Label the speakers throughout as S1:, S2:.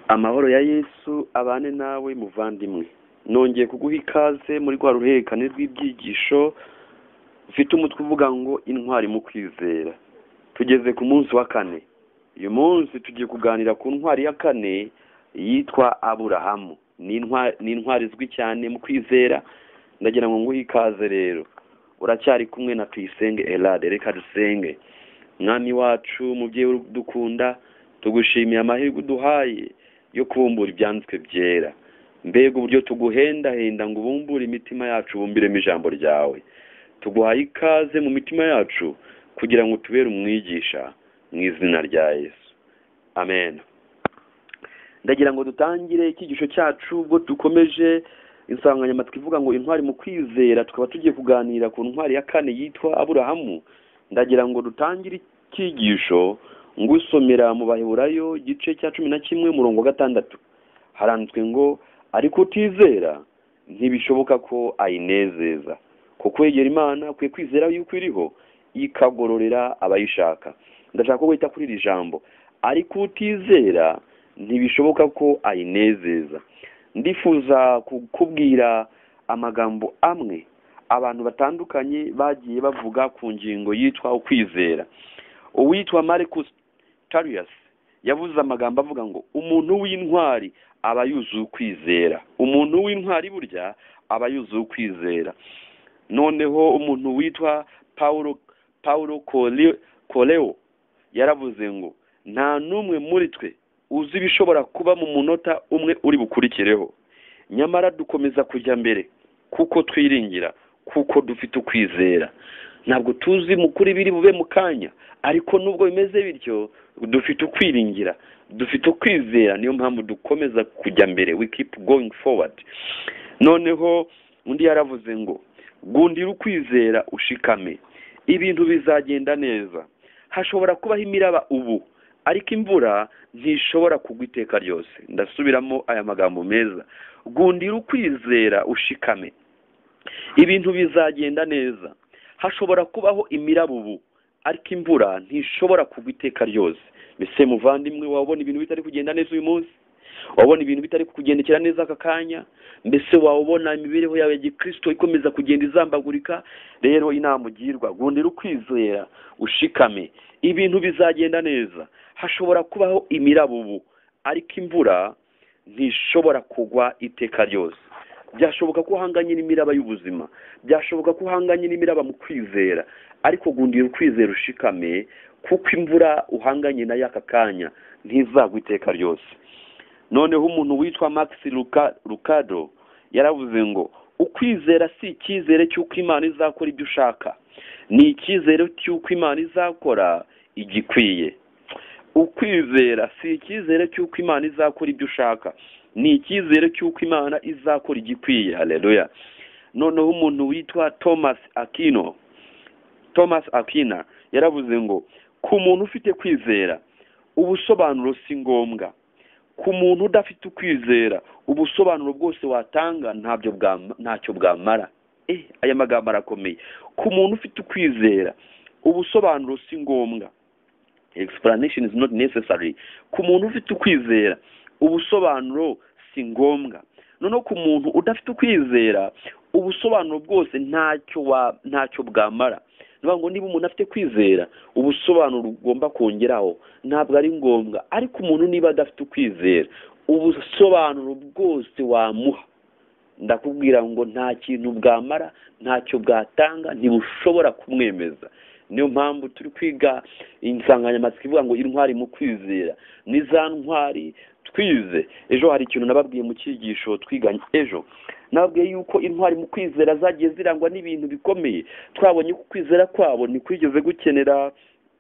S1: amahoro ya yesu abane nawe muvandimwe nongeye kuguha ikaze muri rwa ruhererekane rw'ibyigisho ufite umutwe uvuga ngo intwari mu kwizera tugeze ku munsi wa kane uyu munsi tugiye kuganira ku ntwari ya kane yitwa aburahamu ni intwari izwi cyane mu kwizera ndagira ngo nguhe ikaze rero uracyari kumwe na tuyisenge erade reka dusenge mwami wacu mubyeyi dukunda tugushimiye amahirwe uduhaye yo kubumbura ibyanditswe byera mbega uburyo tuguhendahenda ngo ubumbure imitima yacu bumbiremo ijambo ryawe tuguhaye ikaze mu mitima yacu kugira ngo tubere umwigisha mu izina rya yesu amen ndagira ngo dutangire icyigisho cyacu ubwo dukomeje insanganyamatsiko ivuga ngo intwari mu kwizera tukaba tugiye kuganira ku ntwari ya kane yitwa aburahamu ndagira ngo dutangire icyigisho ngusomera mu baheburayo igice cya cumi na kimwe umurongo wa gatandatu haranditswe ngo ariko utizera ntibishoboka ko ayinezeza ko kwegera imana kwe kwizera yuko iriho ikagororera abayishaka ndashaka ko wita kuri iri jambo ariko utizera ntibishoboka ko ayinezeza ndifuza kukubwira amagambo amwe abantu batandukanye bagiye bavuga ku ngingo yitwa ukwizera uwitwa marcus tarius yavuze amagambo avuga ngo umuntu w'intwari aba yuzuye ukwizera umuntu w'intwari burya aba yuzuye ukwizera noneho umuntu witwa paul paul koreo yaravuze ngo nta n'umwe muri twe uzi ibishobora kuba mu munota umwe uri bukurikireho nyamara dukomeza kujya mbere kuko twiringira kuko dufite ukwizera ntabwo tuzi mukuri biri bube mu kanya ariko nubwo bimeze bityo dufite ukwiringira dufite ukwizera niyo mpamvu dukomeza kujya mbere we keep going forward noneho undi yaravuze ngo gundira ukwizera ushikame ibintu bizagenda neza hashobora kubaho imiraba ubu ariko imvura ntishobora kugwa iteka ryose ndasubiramo aya magambo meza gundira ukwizera ushikame ibintu bizagenda neza hashobora kubaho imirabubu ariko imvura ntishobora kugwa iteka ryose mbese muvandimwe wabona ibintu bitari kugenda neza uyu munsi wabona ibintu bitari kukugendekera neza aka kanya mbese wabona imibereho yawe ya gikirisito ikomeza kugenda izambagurika rero inama ugirwa gundira ukwizera ushikame ibintu bizagenda neza hashobora kubaho imirabubu ariko imvura ntishobora kugwa iteka ryose byashoboka ko uhanganye n'imiraba y'ubuzima byashoboka ko uhanganye n'imiraba mu kwizera ariko gundira ukwizera ushikame kuko imvura uhanganye nayo aka kanya ntizagwa iteka ryose noneho umuntu witwa max rukado yaravuze ngo ukwizera si icyizere cy'uko imana izakora ibyo ushaka ni icyizere cy'uko imana izakora igikwiye ukwizera si icyizere cy'uko imana izakora ibyo ushaka ni icyizere cy'uko imana izakora igikwiye hareruya noneho umuntu witwa thomas akino thomas akina yaravuze ngo ku muntu ufite kwizera ubusobanuro si ngombwa ku muntu udafite ukwizera ubusobanuro bwose watanga ntabyo ntacyo bwamara aya magambo arakomeye ku muntu ufite ukwizera ubusobanuro si ngombwa explanation is not necessary ku muntu ufite ukwizera ubusobanuro si ngombwa noneho ku muntu udafite ukwizera ubusobanuro bwose ntacyo ntacyo bwamara ngo niba umuntu afite kwizera ubusobanuro ugomba kongeraho ntabwo ari ngombwa ariko umuntu niba adafite ukwizera ubusobanuro bwose wamuha ndakubwira ngo nta kintu bwamara ntacyo bwatanga ntibushobora kumwemeza niyo mpamvu turi kwiga insanganyamatsiko ivuga ngo intwari mu kwizera ni za ntwari twize ejo hari ikintu nababwiye mu cyigisho twiganye ejo nababwiye yuko intwari mu kwizera zagiye zirangwa n'ibintu bikomeye twabonye ko kwizera kwabo ntikwigeze gukenera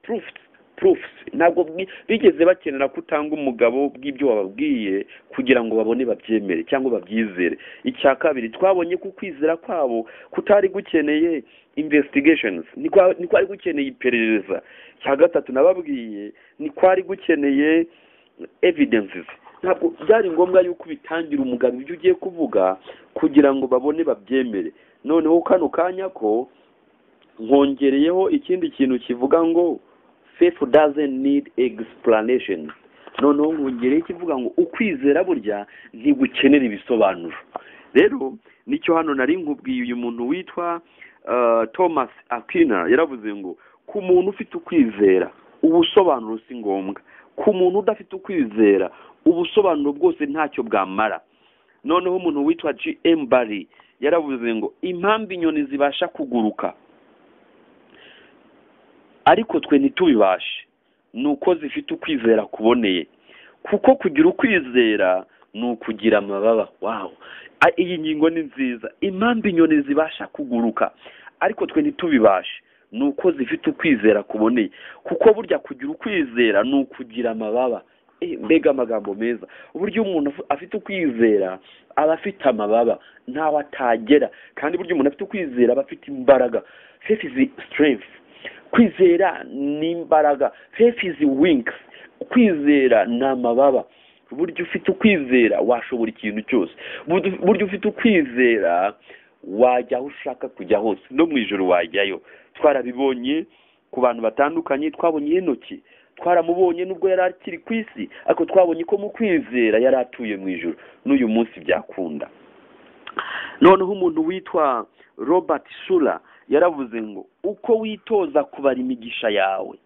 S1: purufu purufusi ntabwo bigeze bakenera ko utanga umugabo bw'ibyo wababwiye kugira ngo babone babyemere cyangwa babyizere icya kabiri twabonye ko kwizera kwabo kutari gukeneye imvesitigashonizi ni kwari gukeneye iperereza cya gatatu nababwiye ni kwari gukeneye evidensizi ntabwo byari ngombwa yuko ubitangira umugabo ibyo ugiye kuvuga kugira ngo babone babyemere noneho kano kanya ko nkongereyeho ikindi kintu kivuga ngo fefu dazeni nidi egisipuranesheni noneho nkongereho ikivuga ngo ukwizera burya ntigukenera ibisobanuro rero nicyo hano nari nkubwiye uyu muntu witwa eh, thomas akina yaravuze ngo ku muntu ufite ukwizera ubusobanuro si ngombwa ku muntu udafite ukwizera ubusobanuro bwose ntacyo bwamara noneho umuntu witwa gm bari yaravuze ngo impamvu inyoni zibasha kuguruka ariko twe ntitubibashe ni uko zifite ukwizera kuboneye kuko kugira ukwizera ni ukugira amababa wawo A- iyi ngingo ni nziza impamvu inyoni zibasha kuguruka ariko twe ntitubibashe ni uko zifite ukwizera kuboneye kuko burya kugira ukwizera ni ukugira amababa Eh, mbega amagambo meza uburyo umuntu afu- afite ukwizera aba afite amababa ntawe atagera kandi burya umuntu afite ukwizera aba afite imbaraga faith is strength kwizera ni imbaraga faith is wings kwizera ni amababa burya ufite ukwizera washobora ikintu cyose Burya- burya ufite ukwizera wajya aho ushaka kujya hose no mu ijoro wajyayo twarabibonye ku bantu batandukanye twabonye henoki twaramubonye nubwo yari akiri ku isi ariko twabonye ko mu kwizera yari atuye mu ijoro n'uyu munsi byakunda noneho umuntu witwa robert shura yaravuze ngo uko witoza kubara imigisha yawe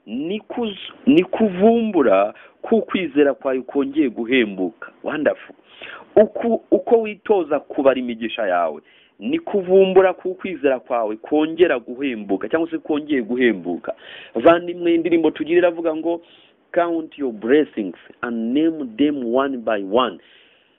S1: ni kuz- ni kuvumbura ko ukwizera kwawe kongeye guhembuka wandafu uko uko witoza kubara imigisha yawe ni kuvumbura ko ukwizera kwawe kongera guhembuka cyangwa se kongeye guhembuka vandimwe indirimbo tugira iravuga ngo count your blessings and name them one by one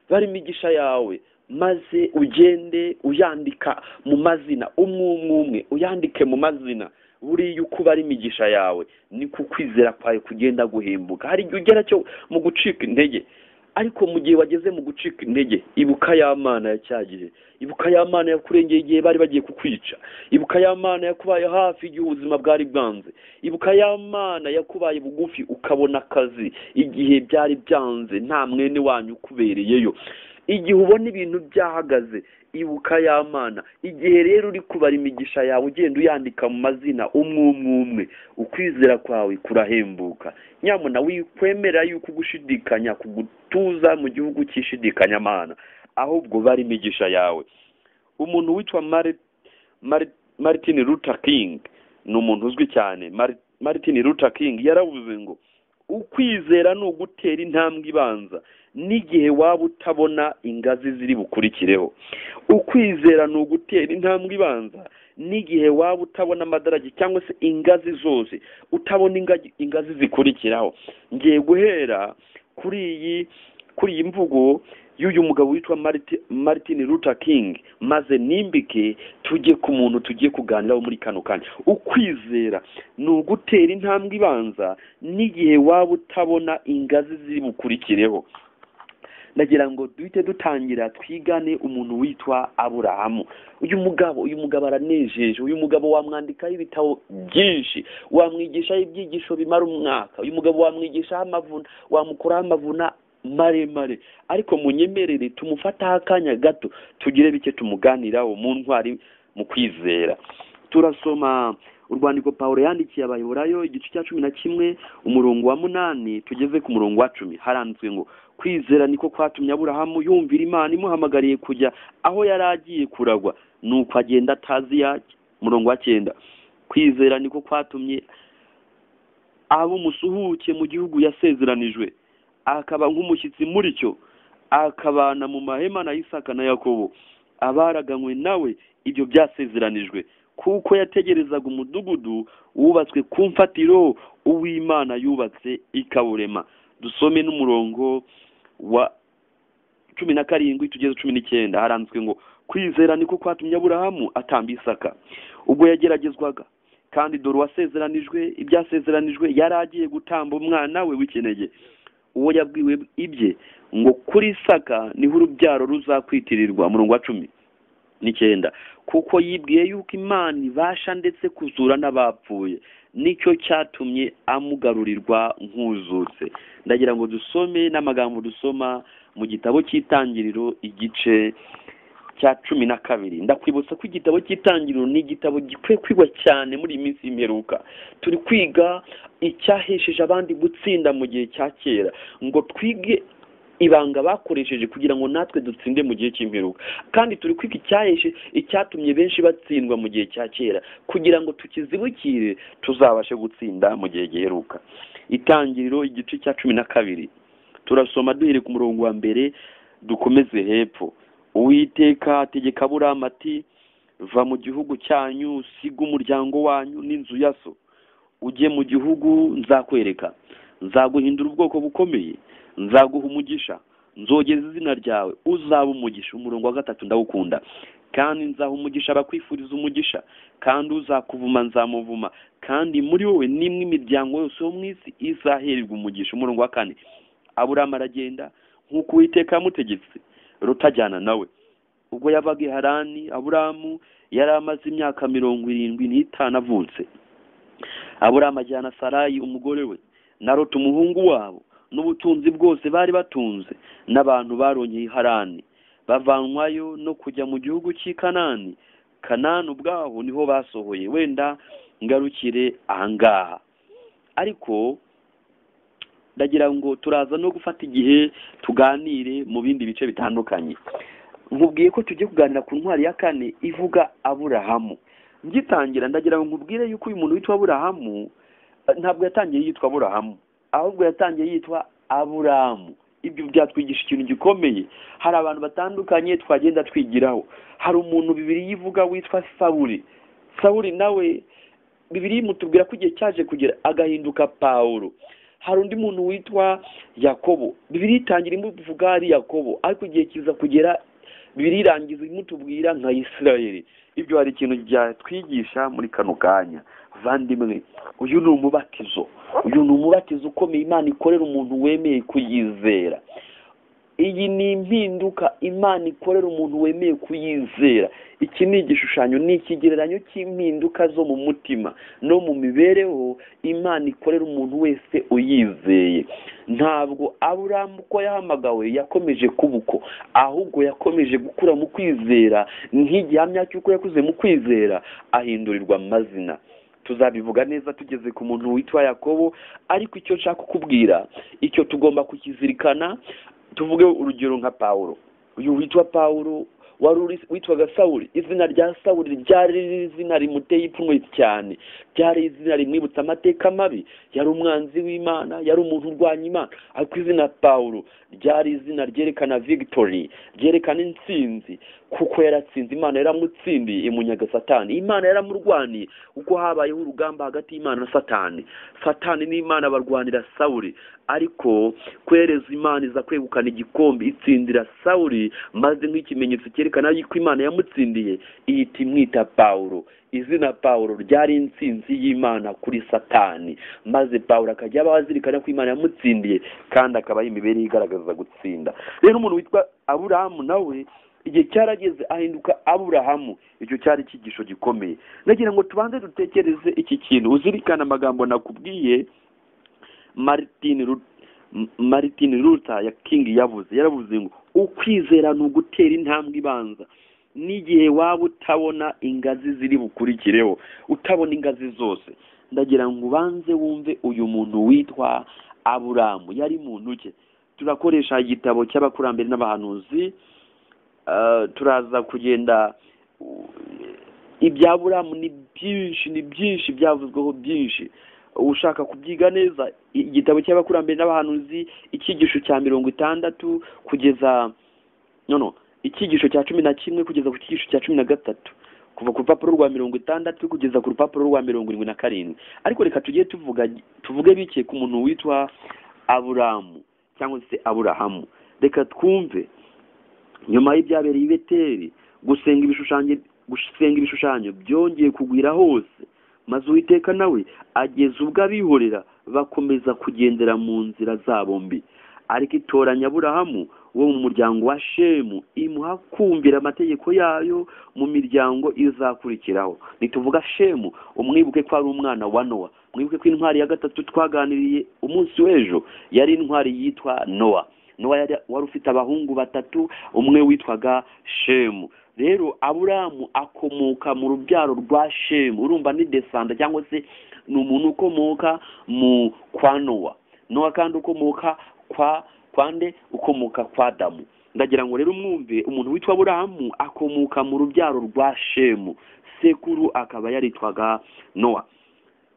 S1: bari imigisha yawe maze ugende uyandika mu mazina umwe umwe umwe uyandike mu mazina buriya uko uba ari imigisha yawe niko ukwizera kwawe kugenda guhembuka hari igihe ugera cyo mu gucika intege ariko mu gihe wageze mu gucika intege ibuka ya mana ya cya gihe ibuka ya mana yakurengeye igihe bari bagiye kukwica ibuka ya mana yakubaye hafi igihe ubuzima bwari bwanze ibuka ya mana yakubaye bugufi ukabona akazi igihe byari byanze nta mwene wanyu ukubereyeyo igihe ubona ibintu byahagaze ibuka ya mana igihe rero uri kubara imigisha yawe ugenda uyandika mu mazina umwe umwe umwe ukwizera kwawe kurahembuka nyamuna wikwemera yuko ugushidikanya kugutuza mu gihugu cy'ishidikanya mana ahubwo bara imigisha yawe umuntu witwa Mari- Mari- martin luther king ni umuntu uzwi cyane Mari- martin luther king yaravuze ngo ukwizera ni ugutera intambwe ibanza n'igihe waba utabona ingazi ziri bukurikireho ukwizera ni ugutera intambwe ibanza n'igihe waba utabona amadarage cyangwa se ingazi zose utabona ingagi- ingazi zikurikiraho ngiye guhera kuri iyi kuri iyi mvugo y'uyu mugabo witwa Marti- martin luther king maze nimbike tujye ku muntu tugiye kuganiraho muri kano kanya ukwizera ni ugutera intambwe ibanza n'igihe waba utabona ingazi ziri bukurikireho ndagira ngo duhite dutangira twigane umuntu witwa aburahamu uyu mugabo uyu mugabo aranejeje uyu mugabo wamwandikaho ibitabo byinshi wamwigishaho ibyigisho bimara umwaka uyu mugabo wamwigishaho amavuna wamukuraho amavuna maremare ariko munyemerere tumufataho akanya gato tugire bike tumuganiraho mu ntwari mu kwizera turasoma urwandiko pawulo yandikiye abayoborayo igice cya cumi na kimwe umurongo wa munani tugeze ku murongo wa cumi haranditswe ngo kwizera niko kwatumye aburahamu yumvira imana imuhamagariye kujya aho yari agiye kuragwa nuko agenda atazi yajya umurongo wa cyenda kwizera niko kwatumye aba umusuhuke mu gihugu yasezeranijwe akaba nk'umushyitsi muri cyo akabana mu mahema na isaka na yakobo abaraganywe nawe ibyo byasezeranijwe kuko yategerezaga umudugudu wubatswe ku mfatiro uw'imana yubatse ikawurema dusome n'umurongo wa cumi na karindwi tugeze cumi n'icyenda haranditswe ngo kwizera niko kwatumye aburahamu atamba isaka ubwo yageragezwaga kandi dore uwasezeranijwe ibyasezeranijwe yari agiye gutamba umwana we w'ikinege uwo yabwiwe ibye ngo kuri isaka niho urubyaro ruzakwitirirwa murongo wa cumi n'icyenda kuko yibwiye yuko imana ibasha ndetse kuzura n'abapfuye nicyo cyatumye amugarurirwa nk'uzutse ndagira ngo dusome n'amagambo dusoma mu gitabo cy'itangiriro igice cya cumi na kabiri ndakwibutsa ko igitabo cy'itangiriro ni igitabo gikwiye kwigwa cyane muri iyi minsi y'imperuka turi kwiga icyahesheje abandi gutsinda mu gihe cya kera ngo twige ibanga bakoresheje kugira ngo natwe dutsinde mu gihe cy'imperuka kandi turi kwiga icyaheshe icyatumye benshi batsindwa mu gihe cya kera kugira ngo tukizibukire tuzabashe gutsinda mu gihe giheruka itangiriro igice cya cumi na kabiri turasoma duhere ku murongo wa mbere dukomeze hepfo uwiteka ategeka aburamu ati va mu gihugu cyanyu usiga umuryango wanyu n'inzu ya so ujye mu gihugu nzakwereka nzaguhindura ubwoko bukomeye nzaguha umugisha nzogeza izina ryawe uzaba umugisha umurongo wa gatatu ndawukunda kandi nzaha umugisha abakwifuriza umugisha kandi uzakuvuma nzamuvuma kandi muri wowe nimwe imiryango yose yo mu isi izahererwa umugisha umurongo wa kane aburamu aragenda nk'uko uwiteka yamutegetse rutajyana nawe ubwo yabaga i harani aburamu yari amaze imyaka mirongo irindwi n'itanu avutse aburamu ajyana sarayi umugore we na ruta umuhungu wabo n'ubutunzi bwose bari batunze n'abantu barongeye harani bavanwayo no kujya mu gihugu cy'i kanani kanani ubwaho niho basohoye wenda ngarukire ahangaha ariko ndagira ngo turaza no gufata igihe tuganire mu bindi bice bitandukanye nkubwiye ko tugiye kuganira ku ntwari ya kane ivuga aburahamu ngitangira ndagira ngo nkubwire yuko uyu muntu witwa aburahamu eh, ntabwo yatangiye yitwa aburahamu ahubwo yatangiye yitwa aburamu ibyo byatwigisha ikintu gikomeye hari abantu batandukanye twagenda twigiraho hari umuntu bibiri yivuga witwa sawuri sawuri nawe bibiri imutubwira ko igihe cyaje kugera agahinduka pawulo hari undi muntu witwa yakobo bibiri itangira imuvuga ari yakobo ariko igihe kiza kugera bibiri irangiza imutubwira nka isirayeli ibyo hari ikintu byatwigisha muri kano kanya vandimwe uyu ni umubatizo uyu ni umubatizo ukomeye imana ikorera umuntu wemeye kuyizera iyi ni impinduka imana ikorera umuntu wemeye kuyizera iki ni igishushanyo ni ikigereranyo cy'impinduka zo mu mutima no mu mibereho imana ikorera umuntu wese uyizeye ntabwo aburamu uko yahamagawe yakomeje kuba uko ahubwo yakomeje gukura mu kwizera nk'igihamya cy'uko yakuze mu kwizera ahindurirwa amazina tuzabivuga neza tugeze ku muntu witwa yakobo ariko icyo nshaka kukubwira icyo tugomba kukizirikana tuvuge urugero nka pawulo uyu witwa pawulo wari uri- witwaga sawuri izina rya sawuri ryari izina rimuteye ipfunwe cyane ryari izina rimwibutsa amateka mabi yari umwanzi w'imana yari umuntu urwanya imana ariko izina pawulo ryari izina ryerekana victory ryerekana intsinzi kuko yaratsinze imana yaramutsindiye imunyaga satani imana yaramurwaniye kuko habayeho urugamba hagati y'imana na satani satani n'imana barwanira sawuri ariko kwereza imana iza kwegukana igikombe itsindira sawuri maze nk'ikimenyetso cyerekana yuko imana yamutsindiye ihita imwita pawulo izina pawulo ryari intsinzi y'imana kuri satani maze pawulo akajya aba azirikana ko imana yamutsindiye kandi akabaho imibereho igaragaza gutsinda rero umuntu witwa aburahamu nawe igihe cyarageze ahinduka aburahamu icyo cyari icyigisho gikomeye nagira ngo tubanze dutekereze iki kintu uzirikane amagambo nakubwiye martin Lu- M- martin luther ya king yavuze yaravuze ngo ukwizera ni ugutera intambwe ibanza n'igihe waba utabona ingazi ziri bukurikireho utabona ingazi zose ndagira ngo ubanze wumve uyu muntu witwa aburamu yari muntu ki turakoresha igitabo cy'abakurambere n'abahanuzi eh, turaza kugenda uh, ibya aburamu ni byinshi ni byinshi byavuzweho byinshi ushaka kubyiga neza igitabo cy'abakurambere n'abahanuzi icyigisho cya mirongo itandatu kugeza no no icyigisho cya cumi na kimwe kugeza ku cyigisho cya cumi na gatatu kuva ku rupapuro rwa mirongo itandatu kugeza ku rupapuro rwa mirongo irindwi na karindwi ariko reka tujye tuvuga tuvuge bike ku muntu witwa aburamu cyangwa se aburahamu reka twumve nyuma y'ibyabereye i beteri gusenga ibishushanyo gusenga ibishushanyo byongeye kugwira hose maze uwiteka nawe ageza ubwo abihorera bakomeza kugendera mu nzira zabo mbi ariko itoranya aburahamu wo mu muryango wa shemu imuha kumvira amategeko yayo mu miryango izakurikiraho nituvuga shemu umwibuke ko ari umwana wa nowa mwibuke ko intwari ya gatatu twaganiriye umunsi w'ejo yari intwari yitwa nowa nowa yari wari ufite abahungu batatu umwe witwaga shemu rero aburamu akomoka mu rubyaro rwa shemu urumva ni desanda cyangwa se ni umuntu ukomoka mu kwa nowa nowa kandi ukomoka kwa kwande ukomoka kwa damu ndagira ngo rero mwumve umuntu witwa aburamu akomoka mu rubyaro rwa shemu sekuru akaba yaritwaga nowa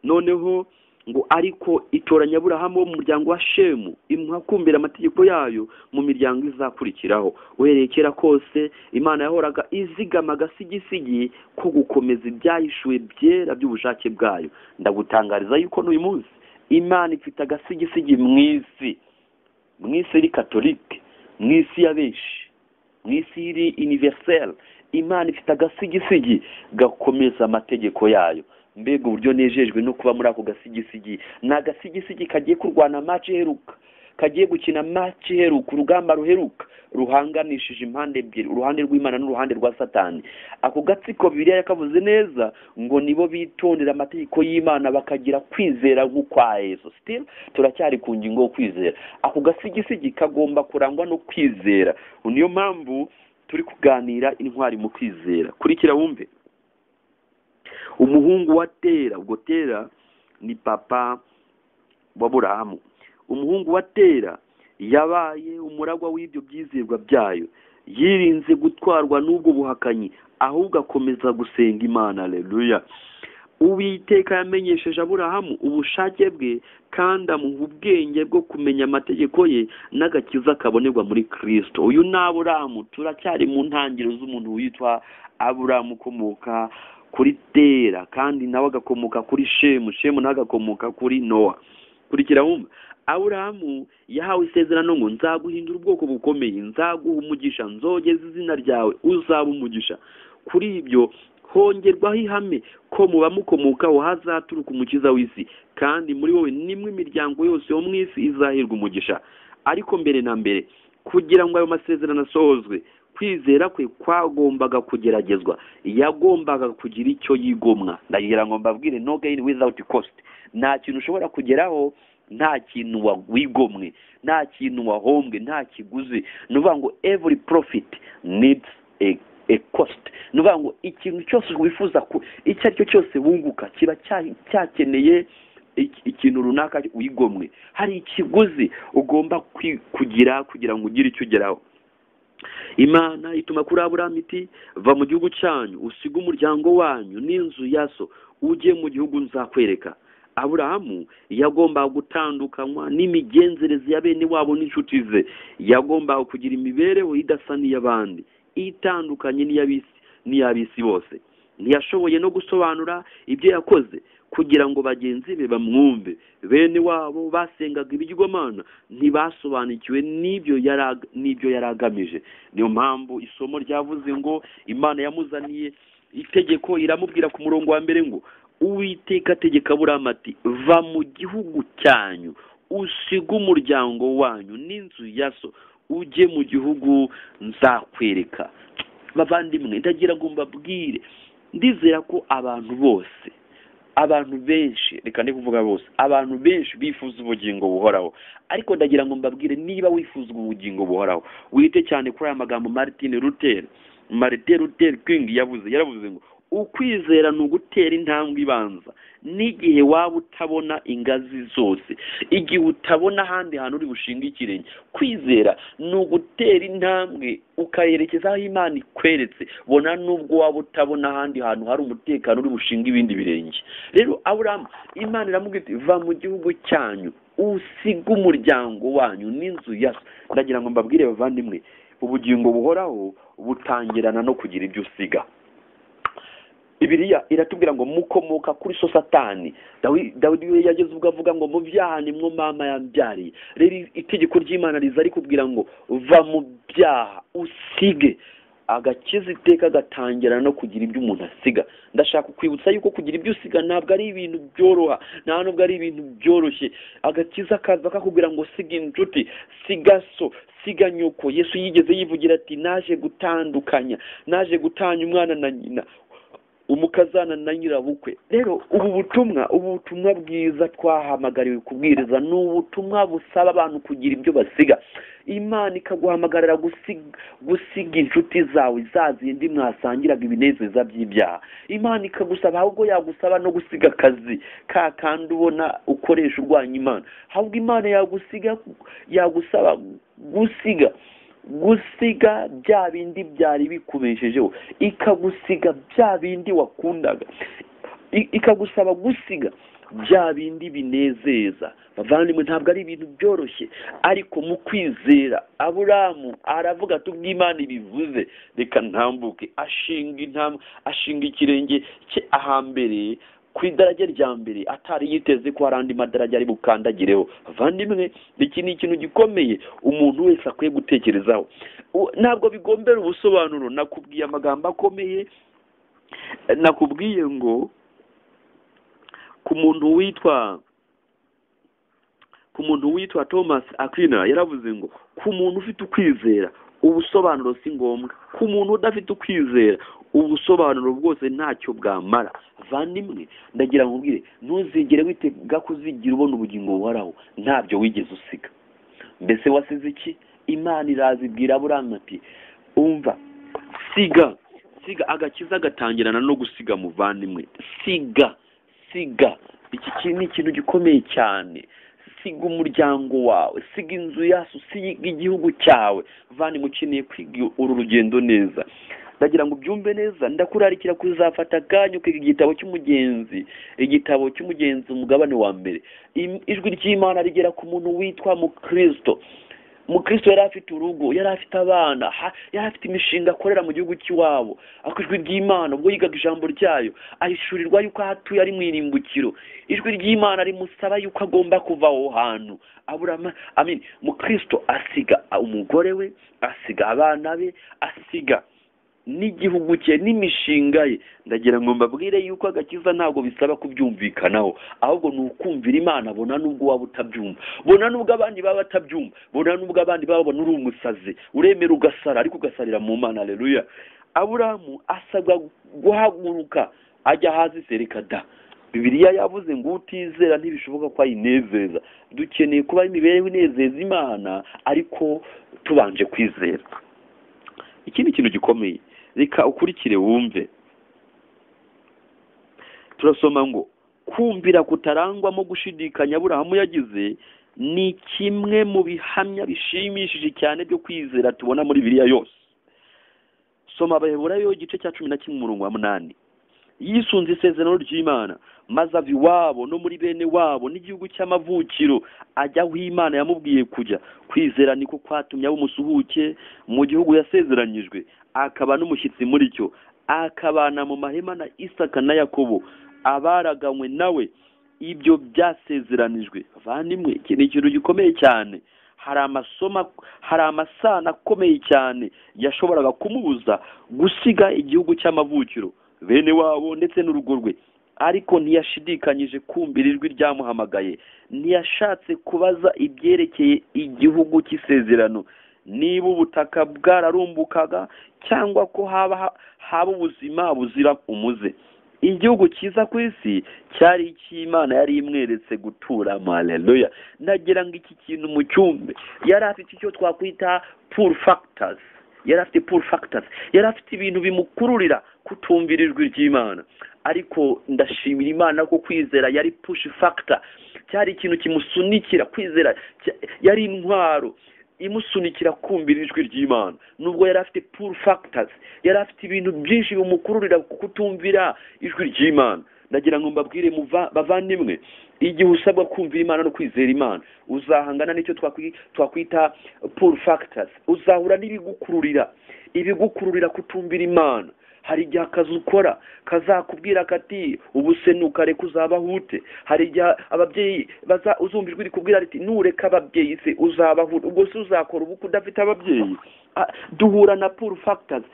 S1: noneho ngo ariko itoranya aburahamu wo mu muryango wa shemu imuha kumvira amategeko yayo mu miryango izakurikiraho uhereye kera kose imana yahoraga izigama agasigisigi ko gukomeza ibyahishuwe byera by'ubushake bwayo ndagutangariza yuko n'uyu munsi imana ifite agasigisigi mu isi mu isi iri katolike mu isi ya benshi mu isi iri universelle imana ifite agasigisigi gakomeza amategeko yayo mbega uburyo nejejwe no kuba muri ako gasigisigi ni agasigisigi kagiye kurwana maci iheruka kagiye gukina maci iheruka urugamba ruheruka ruhanganishije impande ebyiri uruhande rw'imana n'uruhande rwa satani ako gatsiko bibiliya yakavuze neza ngo nibo bitondera amategeko y'imana bakagira kwizera nk'ukwa yesu still turacyari ku ngingo yo kwizera ako gasigisigi kagomba kurangwa no kwizera niyo mpamvu turi kuganira intwari mu kwizera kurikira wumve umuhungu wa tera ubwo tera ni papa wa burahamu umuhungu wa tera yabaye umuragwa w'ibyo byizerwa byayo yirinze gutwarwa n'ubwo buhakanyi ahubwo akomeza gusenga imana reruya uwiteka yamenyesheje aburahamu ubushake bwe kandi amuha ubwenge bwo kumenya amategeko ye n'agakiza kabonerwa muri kirisito uyu ni aburahamu turacyari mu ntangiriro z'umuntu witwa aburahamu ukomoka kuri tera kandi nawe agakomoka kuri shemu shemu nawe agakomoka kuri nowa kurikira wumva aburahamu yahawe isezerano ngo nzaguhindura ubwoko bukomeye nzaguha umugisha nzogeza izina ryawe uzaba umugisha kuri ibyo hongerwaho ihame ko muba mukomokaho hazaturuka umukiza w'isi kandi muri wowe nimwe imiryango yose yo mu isi izahirwa umugisha ariko mbere na mbere kugira ngo ayo masezerano asohozwe kwizera kwe kwagombaga kugeragezwa yagombaga kugira icyo yigomwa ndagira ngo mbabwire no gain without cost nta kintu ushobora kugeraho nta kintu wigomwe nta kintu wahombwe nta kiguzi ni ukuvuga ngo every profit needs a a cost ni ukuvuga ngo ikintu cyose wifuza ku icyo ari cyo cyose wunguka kiba cya- cyakeneye iki- ikintu runaka wigomwe hari ikiguzi ugomba kwi- kugira kugira ngo ugire icyo ugeraho imana ituma kuri aburahamu iti va mu gihugu cyanyu usige umuryango wanyu n'inzu ya so ujye mu gihugu nzakwereka aburahamu yagombaga gutandukanywa n'imigenzereze ya bene wabo n'inshuti ze yagombaga kugira imibereho idasa n'iy'abandi itandukanye n'iy'abisi n'iy'abisi bose ntiyashoboye no gusobanura ibyo yakoze kugira ngo bagenzi be bamwumve bene wabo basengaga ibigirwamana ntibasobanukiwe n'ibyo yari ag- n'ibyo yari agamije niyo mpamvu isomo ryavuze ngo imana yamuzaniye itegeko iramubwira ku murongo wa mbere ngo uwiteka ategeka aburahamu ati va mu gihugu cyanyu usige umuryango wanyu n'inzu ya so ujye mu gihugu nzakwereka bavandimwe ndagira ngo mbabwire ndizera ko abantu bose abantu benshi reka ndi kuvuga bose abantu benshi bifuza ubugingo buhoraho ariko ndagira ngo mbabwire niba wifuza ubugingo buhoraho wite cyane kuri aya magambo martin luther martin luther king yavuze yaravuze ngo ukwizera ni ugutera intambwe ibanza n'igihe waba utabona ingazi zose igihe utabona ahandi hantu uri bushinga ikirenge kwizera ni ugutera intambwe ukayerekeza aho imana ikweretse bona nubwo waba utabona ahandi hantu hari umutekano uri bushinga ibindi birenge rero aburahamu imana iramubwira iti va mu gihugu cyanyu usige umuryango wanyu n'inzu ya so." ndagira ngo mbabwire bavandimwe ubugingo buhoraho butangirana no kugira ibyo usiga bibiliya iratubwira ngo mukomoka kuri so satani Dawi- dawidi we yageze ubwo avuga ngo mu byaha nimwo mama yambyariye rero itegeko ry'imana riza rikubwira ngo va mu byaha usige agakiza iteka gatangira no kugira ibyo umuntu asiga ndashaka kwibutsa yuko kugira ibyo usiga ntabwo ari ibintu byoroha nta nubwo ari ibintu byoroshye agakiza kaza kakubwira ngo siga inshuti siga so siga nyoko yesu yigeze yivugira ati naje gutandukanya naje gutanya umwana na nyina umukazana na nyirabukwe rero ubu butumwa ubu butumwa bwiza twahamagariwe kubwiriza ni ubutumwa busaba abantu kugira ibyo basiga imana ikaguhamagarira gusiga gusiga inshuti zawe za zindi mwasangiraga ibinezeza by'ibyaha imana ikagusaba ahubwo yagusaba no gusiga akazi ka kandi ubona ukoresha urwanya imana ahubwo imana yagusiga yagusaba gusiga gusiga bya bindi byari bikubeshejeho ikagusiga bya bindi wakundaga I- ikagusaba gusiga bya bindi binezeza bavandimwe ntabwo ari ibintu byoroshye ariko mu kwizera aburamu aravuga ati ubwo imana ibivuze reka ntambuke ashinga intambwe ashinga ikirenge cye ahambere ku idarage rya mbere atari yiteze ko hari andi madarage ari bukandagireho bavandimwe iki ni ikintu gikomeye umuntu wese akwiye gutekerezaho U- ntabwo bigombera ubusobanuro nakubwiye amagambo akomeye nakubwiye ngo ku muntu witwa ku muntu witwa thomas akina yaravuze ngo ku muntu ufite ukwizera ubusobanuro si ngombwa ku muntu udafite ukwizera ubusobanuro bwose ntacyo bwamara vandimwe ndagira ngo ubwire ntuzigere witega kuzigira ubona ubugingo buhoraho ntabyo wigeze usiga mbese wasize iki imana irazibwira aburamu ati umva siga siga agakiza gatangirana no gusiga muvandimwe siga siga iki ki- ni ikintu gikomeye cyane siga umuryango wawe siga inzu yacu siga igihugu cyawe vani ukeneye kwiga uru rugendo neza ndagira ngo ubyumve neza ndakurarikira kuzafata akanya ukiga igitabo cy'umugenzi igitabo cy'umugenzi umugabane wa mbere Im- ijwi ry'imana rigera ku muntu witwa mukristo mukristo yari afite urugo yari afite abana ha- yari afite imishinga akorera mu gihugu cy'iwabo ariko ijwi ry'imana ubwo yigaga ijambo ryayo ahishurirwa yuko aho atuye ari mu irimbukiro ijwi ry'imana rimusaba yuko agomba kuva aho hantu aburama amin mukristo asiga umugore we asiga abana be asiga n'igihugu cye n'imishinga ye ndagira ngo mbabwire yuko agakiza ntabwo bisaba kubyumvikanaho ahubwo ni ukumvira imana bona n'ubwo waba utabyumva bona n'ubwo abandi baba batabyumva bona n'ubwo abandi babona uri umusazi uremera ugasara ariko ugasarira mu mana aleluya aburamu asabwa guhaguruka ajya hasi sereka da bibiliya yavuze ngo utizera ntibishoboka ko ayinezeza dukeneye kuba imibereho inezeza imana ariko tubanje kwizera ikindi kintu gikomeye reka ukurikire wumve turasoma ngo kumvira kutarangwamo gushidikanya aburahamu yagize ni kimwe mu bihamya bishimishije cyane byo kwizera tubona muri biriya yose soma abaheburayo igice cya cumi na kimwe umurongo wa munani yisunze isezerano ry'imana maze ava iwabo no muri bene wabo n'igihugu cy'amavukiro ajya aho imana yamubwiye kujya kwizera niko kwatumye aba umusuhuke mu gihugu yasezeranyijwe akaba n'umushyitsi muri cyo akabana mu mahema na isaka na yakobo abaraganywe nawe ibyo byasezeranijwe bavandimwe iki ni ikintu gikomeye cyane hari amasomo hari amasano akomeye cyane yashoboraga kumubuza gusiga igihugu cy'amavukiro bene wabo ndetse n'urugo rwe ariko ntiyashidikanyije kumvira ijwi ryamuhamagaye ntiyashatse kubaza ibyerekeye igihugu cy'isezerano niba ubutaka bwararumbukaga cyangwa ko haba haba ubuzima buzira umuze igihugu cyiza ku isi cyari icy'imana yari imweretse guturamo aleluya ndagira ngo iki kintu mu cyumbe yari afite icyo twakwita puru fagitazi yari afite puru fagitazi yari afite ibintu bimukururira kutumvira ijwi ry'imana ariko ndashimira imana ko kwizera yari pushi fagita cyari ikintu kimusunikira kwizera cya- yari intwaro imusunikira kumvira ijwi ry'imana nubwo yari afite puru fagitazi yari afite ibintu byinshi bimukururira kutumvira ijwi ry'imana ndagira ngo mbabwire muva- bavandimwe igihe usabwa kumvira imana no kwizera imana uzahangana n'icyo twakwi- twakwita puru fagitazi uzahura n'ibigukururira ibigukururira kutumvira imana hari igihe akazi ukora kazakubwira kati ubusenuka reka uzabaho ute hari igihe ababyeyi baza uzumva ijwi rikubwira riti nureka ababyeyi se uzabaho ute ubwo se uzakora ubukwe udafite ababyeyi Ah, duhura na puru fagitazi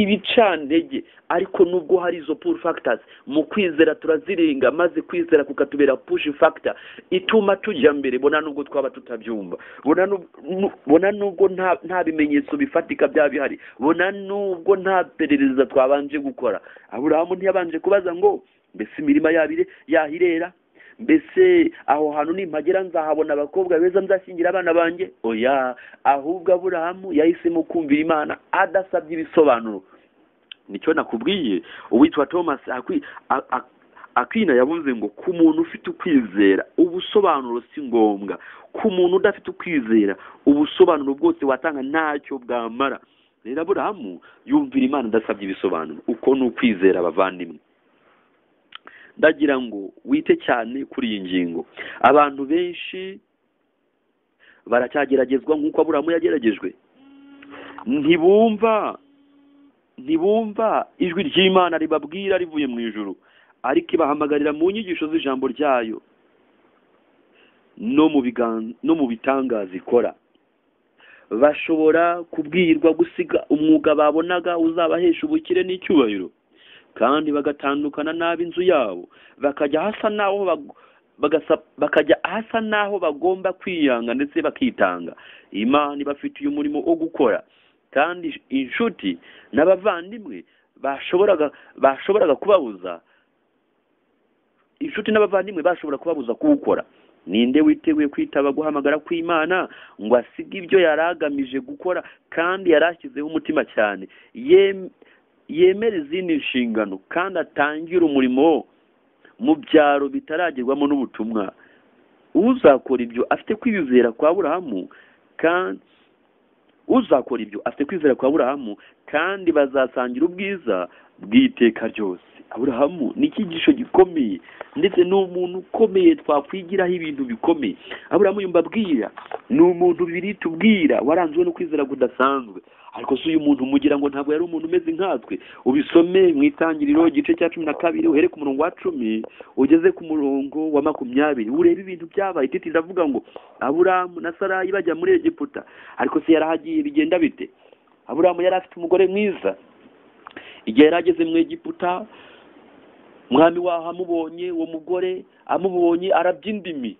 S1: ibicantege ariko nubwo hari izo puru fagitazi mu kwizera turazirenga maze kwizera kukatubera pushi fagita ituma tujya mbere bona nubwo twaba tutabyumva bona nu- nu- bona nubwo nta nta bimenyetso bifatika byaba bihari bona nubwo nta perereza twaba yabanje gukora aburahamu ntiyabanje kubaza ngo mbese imirima yabire yahirera mbese aho hantu nimpagera nzahabona abakobwa beza nzashyingira abana banjye oya ahubwo aburahamu yahisemo kumvira imana adasabye ibisobanuro nicyo nakubwiye uwitwa thomas akwi- a- a- akina yavuze ngo ku muntu ufite ukwizera ubusobanuro si ngombwa ku muntu udafite ukwizera ubusobanuro bwose watanga ntacyo bwamara rero aburahamu yumvira imana adasabye ibisobanuro uko ni ukwizera abavandimwe ndagira ngo wite cyane kuri iyi ngingo abantu benshi baracyageragezwa nk'uko aburahamu yageragejwe ntibumva ntibumva ijwi ry'imana ribabwira rivuye mu ijuru ariko ibahamagarira mu nyigisho z'ijambo ryayo no mu bigan- no mu bitangaza ikora bashobora kubwirwa gusiga umwuga babonaga uzabahesha ubukire n'icyubahiro kandi bagatandukana n'abo inzu yabo bakajya hasa n'aho bag- bagasa- bakajya hasa n'aho bagomba kwiyanga ndetse bakitanga imana ibafitiye umurimo wo gukora kandi inshuti n'abavandimwe bashoboraga bashoboraga kubabuza inshuti n'abavandimwe bashobora kubabuza kuwukora ninde witeguye kwitaba guhamagara kw'imana ngo asige ibyo yari agamije gukora kandi yari ashyizeho umutima cyane Yem- yemera izindi nshingano kandi atangire umurimo mu byaro bitaragerwamo n'ubutumwa uzakora ibyo afite kwiyizera kwa burahamu kandi uzakora ibyo afite kwizera kwa burahamu kandi bazasangira ubwiza bw'iteka ryose aburahamu ni icyigisho gikomeye ndetse ni umuntu ukomeye twakwigiraho ibintu bikomeye aburahamu yumva abwira ni umuntu bibiri tubwira waranzwe no kwizera kudasanzwe ariko si uyu muntu mugira ngo ntabwo yari umuntu umeze nkatwe ubisome mu itangiriro igice cya cumi na kabiri uhere ku murongo wa cumi ugeze ku murongo wa makumyabiri urebe ibintu byabaye titi iravuga ngo aburahamu na sarayi bajya muri egiputa ariko se yarahagiye bigenda bite aburahamu yari afite umugore mwiza igihe yari ageze mu egiputa mwami waho amubonye uwo mugore amubonye arabya indimi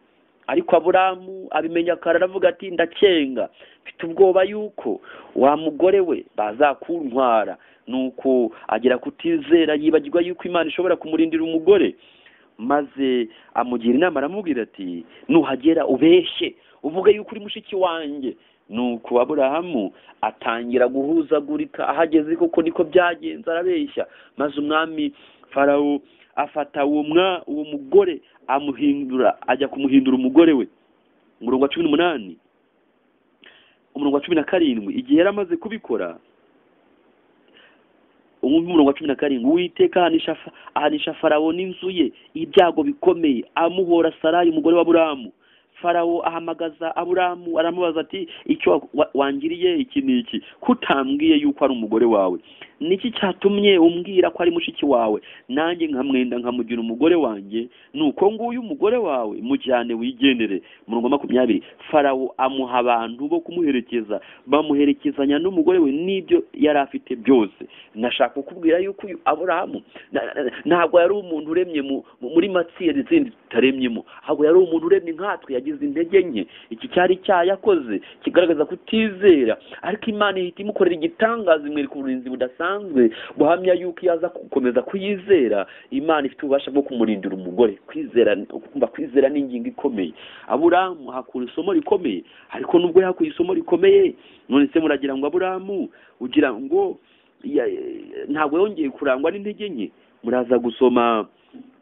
S1: ariko aburahamu abimenya kare aravuga ati ndacenga mfite ubwoba yuko wa mugore we bazakuntwara nuko agera kutizera yibagirwa yuko imana ishobora kumurindira umugore maze amugira inama aramubwira ati nuhagera ubeshye uvuge yuko uri mushiki wanjye nuko aburahamu atangira guhuzagurika ahageze koko niko byagenze arabeshya maze umwami farawo afata uwo mwa uwo mugore amuhindura ajya kumuhindura umugore we umurongo wa cumi n'umunani umurongo wa cumi na karindwi igihe yari amaze kubikora umwumva umurongo wa cumi na karindwi uwiteka ahanisha fa- ahanisha farawo n'inzu ye ibyago bikomeye amuhora sarayi umugore wa aburahamu farawo ahamagaza aburahamu aramubaza ati icyo wa- wa- wangiriye iki ni iki kutambwiye yuko ari umugore wawe niki cyatumye umbwira ko ari mushiki wawe nanjye nkamwenda nkamugira umugore wanjye nuko nguyu umugore wawe mujyane wigendere murongo wa makumyabiri farawo amuha abantu bo kumuherekeza bamuherekezanya n'umugore we n'ibyo yari afite byose nashaka kukubwira yuko uyu aburahamu na- na- ntabwo yari umuntu uremye mu- mu- muri matsiyeri zindi tutaremyemo ahubwo yari umuntu uremye nkatwe yagize intege nke iki cyari icyaha yakoze kigaragaza kutizera ariko imana ihita imukorera igitangaza imwereka uburinzi budasanzwe buhamya yuko iyo aza gukomeza kuyizera imana ifite ububasha bwo kumurindira umugore kwizera kumva kwizera ni ingingo ikomeye aburahamu hakura isomo rikomeye ariko nubwo yahakuye isomo rikomeye none se muragira ngo aburahamu ugira ngo ya- ya- ntabwo yongeye kurangwa n'intege nke muraza gusoma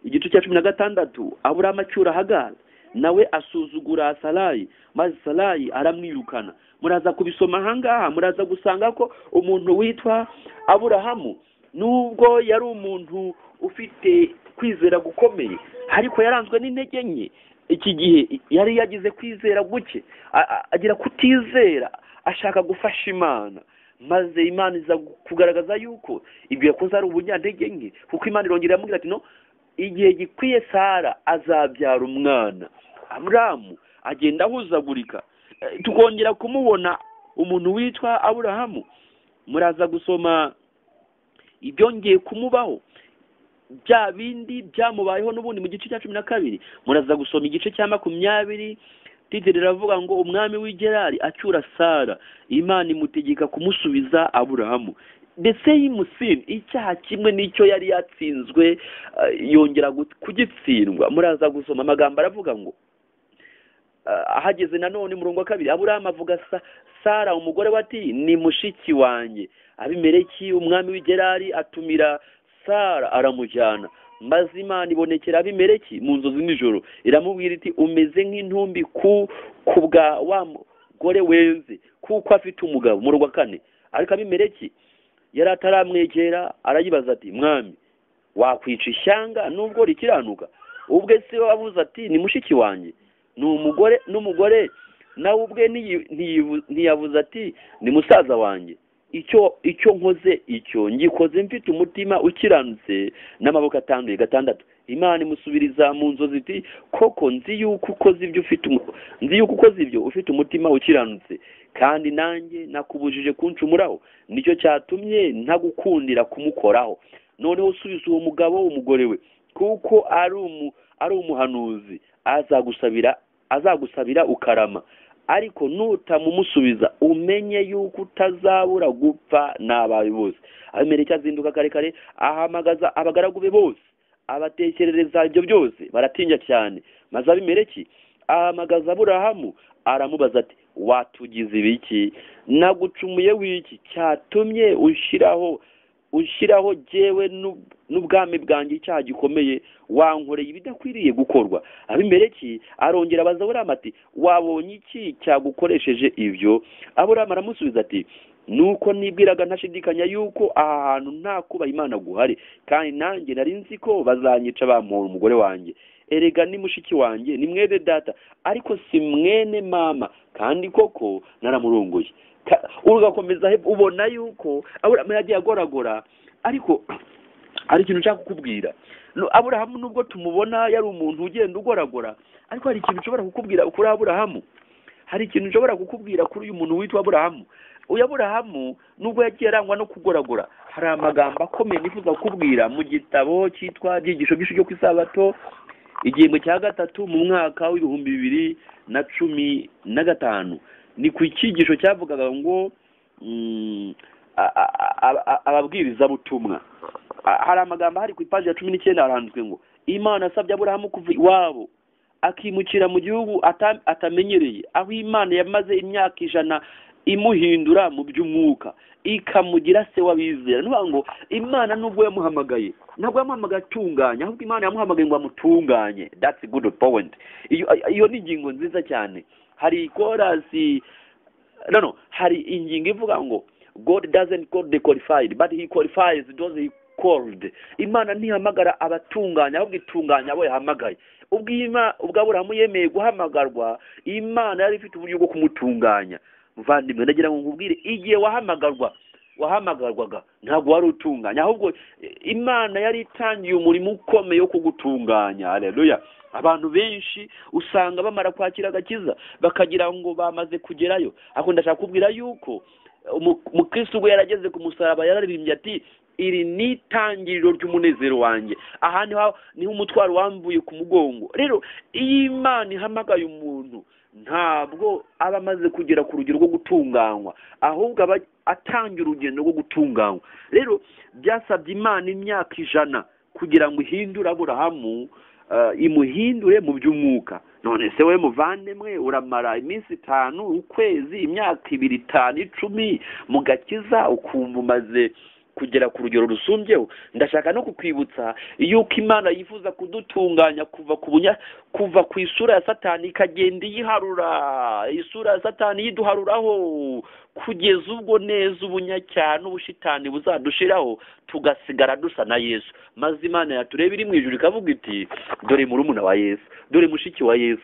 S1: igice cya cumi na gatandatu aburahamu acyura hagari nawe asuzugura salayi maze salayi aramwirukana muraza kubisoma ahangaha muraza gusanga ko umuntu witwa aburahamu nubwo yari umuntu ufite kwizera gukomeye ariko yaranzwe n'intege nke iki gihe yari yagize kwizera guke a- a- agira kutizera ashaka gufasha imana maze imana iza kugaragaza yuko ibyo yakoze ari ubunyantege nke kuko imana irongera iramubwira ati no igihe gikwiye sara azabyara umwana aburahamu agenda ahuzagurika Eh, tukongera kumubona umuntu witwa aburahamu muraza gusoma ibyongeye kumubaho bya bindi byamubayeho n'ubundi mu gice cya cumi na kabiri muraza gusoma igice cya makumyabiri titiri riravuga ngo umwami w'i gerari acyura sara imana imutegeka kumusubiza aburahamu the same sin icyaha kimwe n'icyo yari yatsinzwe ah, yongera gut- kugitsindwa muraza gusoma amagambo aravuga ngo ah, ahageze nanone umurongo wa kabiri aburahamu avuga sa sara umugore we ati ni mushiki wanjye abimeleki umwami w'igerari atumira sara aramujyana maze imana ibonekera abimeleki mu nzozi nijoro iramubwira iti umeze nk'intumbi ku ku bwa wa mugore wenze kuko afite umugabo mu wa kane ariko abimeleki yari ataramwegera arayibaza ati mwami wakwica ishyanga nubwo rikiranuka ubwe se wabuze ati ni mushiki wanjye ni umugore n'umugore nawe ubwe ntiyi- ntiyibu- ntiyabuze ati ni musaza wanjye icyo icyo nkoze icyo ngikoze mfite umutima ukiranutse n'amaboko atanduye gatandatu imana imusubiriza mu nzozi iti koko nzi yuko ukoze ibyo ufite umu- nzi yuko ukoze ibyo ufite umutima ukiranutse kandi nanjye nakubujije kunshumuraho nicyo cyatumye ntagukundira kumukoraho noneho usubiza uwo mugabo umugore we kuko ari umu ari umuhanuzi azagusabira azagusabira ukarama ariko nutamumusubiza umenye yuko utazabura gupfa n'abawe bose abimeleki azinduka kare kare ahamagaza abagaragu be bose abatekerereza ibyo byose baratinya cyane maze abimeleki ahamagaza aburahamu aramubaza ati watugize ibiki nagucumuye w'iki cyatumye ushyiraho ushyiraho jyewe n'ub- n'ubwami bwanjye icyaha gikomeye wankoreye ibidakwiriye gukorwa abimeleki arongera abaza aburamu ati wabonye iki cyagukoresheje ibyo aburamu aramusubiza ati nuko nibwiraga ntashidikanya yuko aha hantu nta kuba imana guhari kandi nanjye nari nzi ko bazanyica bamuhora umugore wanjye erega ni mushiki wanjye ni mwene data ariko si mwene mama kandi koko naramurunguye Ka- ugakomeza hepfo, ubona yuko aburahamu yagiye agoragora ariko hari ikintu nshaka kukubwira No, aburahamu nubwo tumubona yari umuntu ugenda ugoragora ariko hari ikintu nshobora kukubwira kuri aburahamu hari ikintu nshobora kukubwira kuri uyu muntu witwa aburahamu uyu aburahamu nubwo yagiye arangwa no kugoragora hari amagambo akomeye nifuza kukubwira mu gitabo cyitwa ibyigisho byinshi byo ku isabato igihembwe cya gatatu mu mwaka w'ibihumbi bibiri na cumi na gatanu ni ku cyigisho cyavugaga ngo mm, a- a- a- a- ababwirizabutumwa A- hari amagambo ahari ku ipaji ya cumi n'icyenda haranditswe ngo imana asabye aburahamu kuva iwabo akimukira mu gihugu ata- atamenyereye aho imana yamaze imyaka ijana imuhindura mu by'umwuka ikamugira se w'abizera ni ukuvuga ngo imana nubwo yamuhamagaye ntabwo yamuhamagaye atunganye ahubwo imana yamuhamagaye ngo amutunganye that's a good point iyo iyo ni ingingo nziza cyane hari korasi no no hari ingingo ivuga ngo god doesn't call the qualified but he qualifies those he called imana ntihamagara abatunganya ahubwo itunganya abo yahamagaye ubwo Ima- ubwo aburahamu yemeye guhamagarwa imana yari ifite uburyo bwo kumutunganya muvandimwe ndagira ngo nkubwire igihe wahamagarwa wahamagarwaga ntabwo wari utunganya ahubwo eh, imana yari itangiye umurimo ukomeye wo kugutunganya haleluya abantu benshi usanga bamara kwakira agakiza bakagira ngo bamaze kugerayo ariko ndashaka kubwira yuko umu- umukristo ubwo yarageze ku musaraba yararirimbye ati iri ni itangiriro ry'umunezero wanjye aha niho niho umutwaro wamvuye ku mugongo rero iyo imana ihamagaye umuntu ntabwo aba amaze kugera ku rugero rwo gutunganywa ahubwo aba atangira urugendo rwo gutunganywa rero byasabye imana imyaka ijana kugira ngo ihindure aburahamu eh, imuhindure mu by'umwuka none se we muvandimwe uramara iminsi itanu ukwezi imyaka ibiri itanu icumi mu gakiza ukumva umaze kugera ku rugero rusumbyeho ndashaka no kukwibutsa yuko imana yifuza kudutunganya kuva ku bunya kuva ku isura ya satani ikagenda iyiharura isura ya satani yiduharuraho kugeza ubwo neza ubunyacyaha n'ubushitani buzadushiraho tugasigara dusa na yesu maze imana yatureba iri mu ijuru ikavuga iti dore murumuna wa yesu dore mushiki wa yesu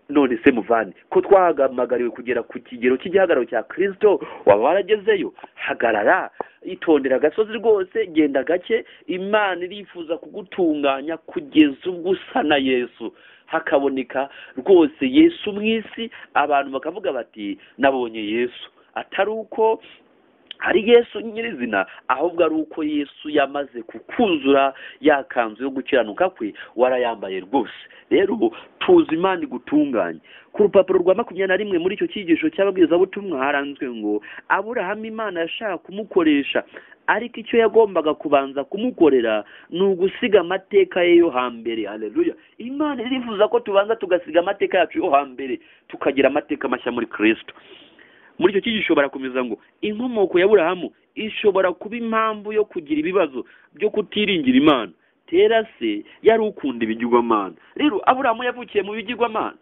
S1: none se muvane ko twahamagariwe kugera ku kigero cy'igihagararo cya kirisito waba waragezeyo hagarara itondera agasozi rwose genda gake imana irifuza kugutunganya kugeza ubwo usa na yesu hakaboneka rwose yesu mu isi abantu bakavuga bati nabonye yesu atari uko hari yesu nyirizina ahubwo ari uko yesu yamaze kukuzura yakanzu yo gukiranuka kwe warayambaye rwose rero tuzi imana igutunganye ku rupapuro rwa makumyabiri na rimwe muri icyo cyigisho cy'ababwirizabutumwa haranzwe ngo aburahamu imana yashaka kumukoresha ariko icyo yagombaga kubanza kumukorera ni ugusiga amateka ye yo hambere haleluya imana irifuza ko tubanza tugasiga amateka yacu yo hambere tukagira amateka mashya muri kirisito muri icyo cyigisho barakomeza ngo inkomoko ya burahamu ishobora kuba impamvu yo kugira ibibazo byo kutiringira imana tera se yari ukunda ibigirwamana rero aburahamu yavukiye mu bigirwamana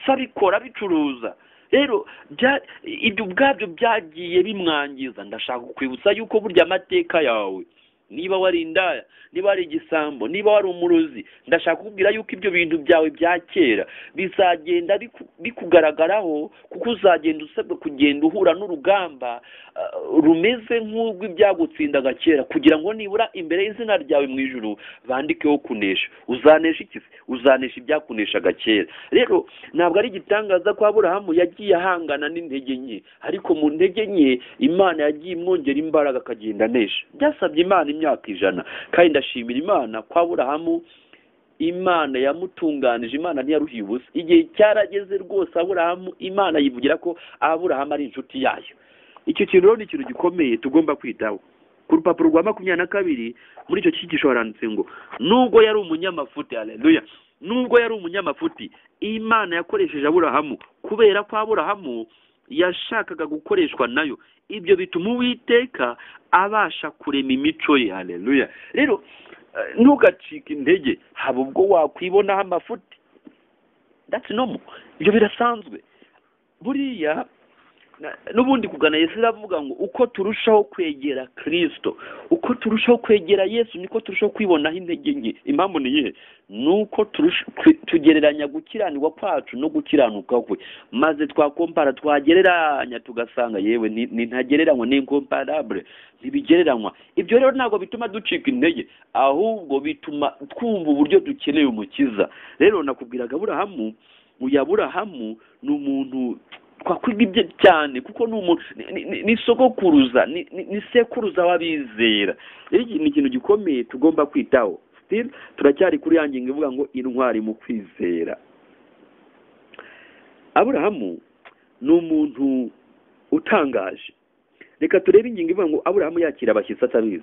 S1: se abikora abicuruza rero bya- ibyo ubwabyo byagiye bimwangiza ndashaka kukwibutsa yuko burya amateka yawe niba wari indaya niba wari igisambo niba wari umurozi ndashaka kukubwira yuko ibyo bintu byawe bya kera bizagenda biku- bikugaragaraho kuko uzagenda usabwa kugenda uhura n'urugamba ah, rumeze nk'urw'ibyagutsindaga kera kugira ngo nibura imbere y'izina ryawe mu ijuru bandikeho kunesha uzanesha iki se uzanesha ibyakuneshaga kera rero ntabwo ari igitangaza ko aburahamu yagiye ahangana n'intege nke ariko mu ntege nke imana yagiye imwongera imbaraga akagenda anesha byasabye imana imyaka ijana kandi ndashimira imana ko aburahamu imana yamutunganije imana ntiyaruhiye ubusa igihe cyarageze rwose aburahamu imana yivugira ko aburahamu ari inshuti yayo icyo kintu rero ni ikintu gikomeye tugomba kwitaho ku rupapuro rwa makumyabiri na kabiri muri icyo cyigisho haranditse ngo nubwo yari umunyamafuti haleluya nubwo yari umunyamafuti imana yakoresheje aburahamu kubera ko aburahamu yashakaga gukoreshwa nayo ibyo bituma uwiteka abasha kurema imico ye haleluya rero eh, ntugacike intege haba ubwo wakwibonaho amafuti that's normal ibyo birasanzwe buriya na- n'ubundi kugana yesu iravuga ngo uko turushaho kwegera kirisito uko turushaho kwegera yesu niko turushaho kwibonaho intege nke impamvu ni iyihe ni uko turusha- twi- tugereranya gukiranirwa kwacu no gukiranuka kwe maze twakompara twagereranya tugasanga yewe ni- ni ntagereranywa ni incomparable ntibigereranywa ibyo rero ntabwo bituma ducika intege ahubwo bituma twumva uburyo dukeneye umukiza rero nakubwiraga aburahamu uyu aburahamu ni umuntu twakwiga ibye cyane kuko ni umuntu ni- ni- ni- ni sogokuruza ni- ni ni sekuruza w'abizera rero iki ni ikintu gikomeye tugomba kwitaho still turacyari kuri ya ngingo ivuga ngo intwari mu kwizera aburahamu ni umuntu utangaje reka turebe ingingo ivuga ngo aburahamu yakira abashyitsi atabizi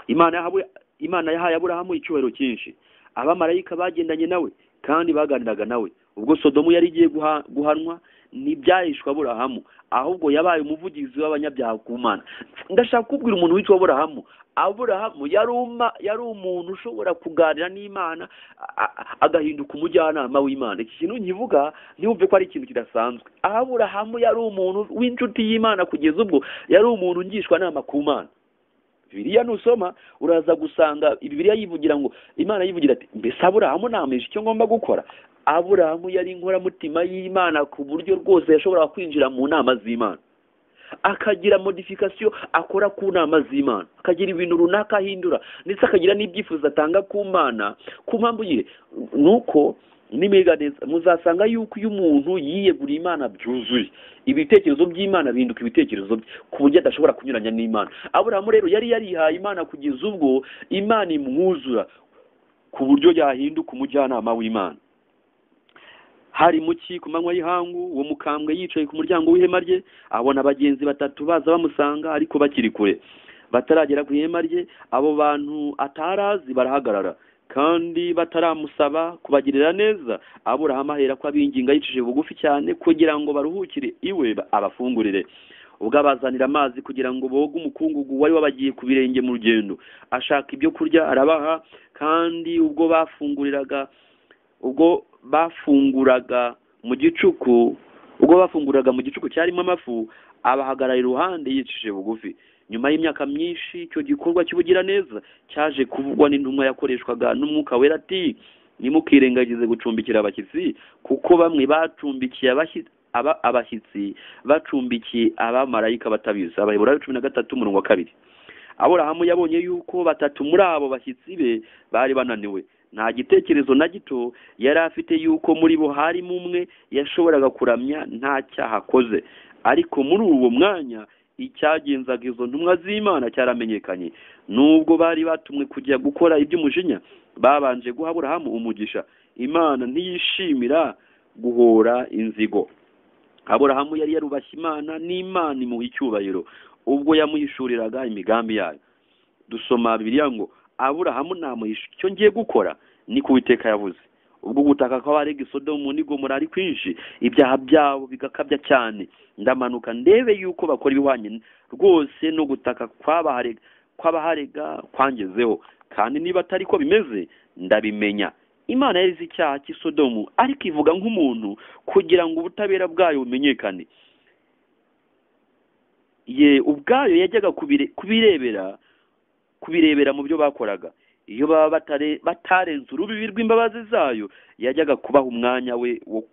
S1: imana yahawe imana yahaye aburahamu icyubahiro cyinshi abamarayika bagendanye nawe kandi baganiraga nawe ubwo sodomu yari igiye guha- guhanwa ntibyahishwe aburahamu ahubwo yabaye umuvugizi w'abanyabyaha ku mana ndashaka kubwira umuntu witwa aburahamu aburahamu yari uma- yari umuntu ushobora kuganira n'imana a- a- agahinduka umujyanama w'imana iki kintu nkivuga ntiwumve ko ari ikintu kidasanzwe aburahamu yari umuntu w'inshuti y'imana kugeza ubwo yari umuntu ngishwanama ku mana biriya nusoma uraza gusanga bibiriya yivugira ngo imana yivugira ati mbese aburahamu namenyesha icyo ngomba gukora aburahamu yari inkoramutima y'imana ku buryo rwose yashoboraga kwinjira mu nama z'imana akagira modifikasiyo akora ku nama z'imana akagira ibintu runaka ahindura ndetse akagira n'ibyifuzo atanga ku mana ku mpamvu yihe ni uko n'imiga neza muzasanga yuko iyo umuntu yiyeguriye imana byuzuye ibitekerezo by'imana bihinduka ibitekerezo bye ku buryo adashobora kunyuranya n'imana aburahamu rero yari yarihaye imana kugeza ubwo imana imwuzura ku buryo yahinduka umujyanama w'imana hari mu cyi ku manywa y'ihangu uwo mukambwe yicaye ku muryango w'ihema rye abona bagenzi batatu baza bamusanga ariko bakiri kure bataragera ku ihema rye abo bantu atarazi barahagarara kandi bataramusaba kubagirira neza aburahamu ahera ko abinginga yicishije bugufi cyane kugira ngo baruhukire iwe ba- abafungurire ubwo abazanira amazi kugira ngo boge umukungugu wari wabagiye ku birenge mu rugendo ashaka ibyo kurya arabaha kandi ubwo bafunguriraga ubwo bafunguraga mu gicuku ubwo bafunguraga mu gicuku cyarimo amafu abahagarara iruhande yicishije bugufi nyuma y'imyaka myinshi icyo gikorwa cy'ubugiraneza cyaje kuvugwa n'intumwa yakoreshwaga n'umwuka wera ati ntimukirengagize gucumbikira abashyitsi kuko bamwe bacumbikiye abashyitsi aba abashyitsi bacumbikiye abamarayika batabizi abaheburayo cumi na gatatu umurongo wa kabiri aburahamu yabonye yuko batatu muri abo bashyitsi be bari bananiwe nta gitekerezo na gito yari afite yuko muri bo harimo umwe yashoboraga kuramya nta cyaha akoze ariko muri uwo mwanya icyagenzaga izo ntumwa z'imana cyaramenyekanye nubwo bari batumwe kujya gukora iby'umujinya babanje guha aburahamu umugisha imana ntiyishimira guhora inzigo aburahamu yari yarubashye imana n'imana imuha icyubahiro ubwo yamuhishuriraga imigambi yayo dusoma bibiliya ngo aburahamu namuhisha icyo ngiye gukora ni ku witeka yavuze ubwo gutaka kw'abarega isodomu n'igomora ari kwinshi ibyaha byabo bigakabya cyane ndamanuka ndebe yuko bakora ibihwanye rwose no gutaka kw'abaharega kw'abaharega kwangezeho kandi niba atari ko bimeze ndabimenya imana yari izi icyaha cy'isodomu ariko ivuga nk'umuntu kugira ngo ubutabera bwayo bumenyekane ye ubwayo yajyaga kubire- kubirebera kubirebera mu byo bakoraga iyo baba batare- batarenze urubibi rw'imbabazi zayo yajyaga kubaha umwanya we wo-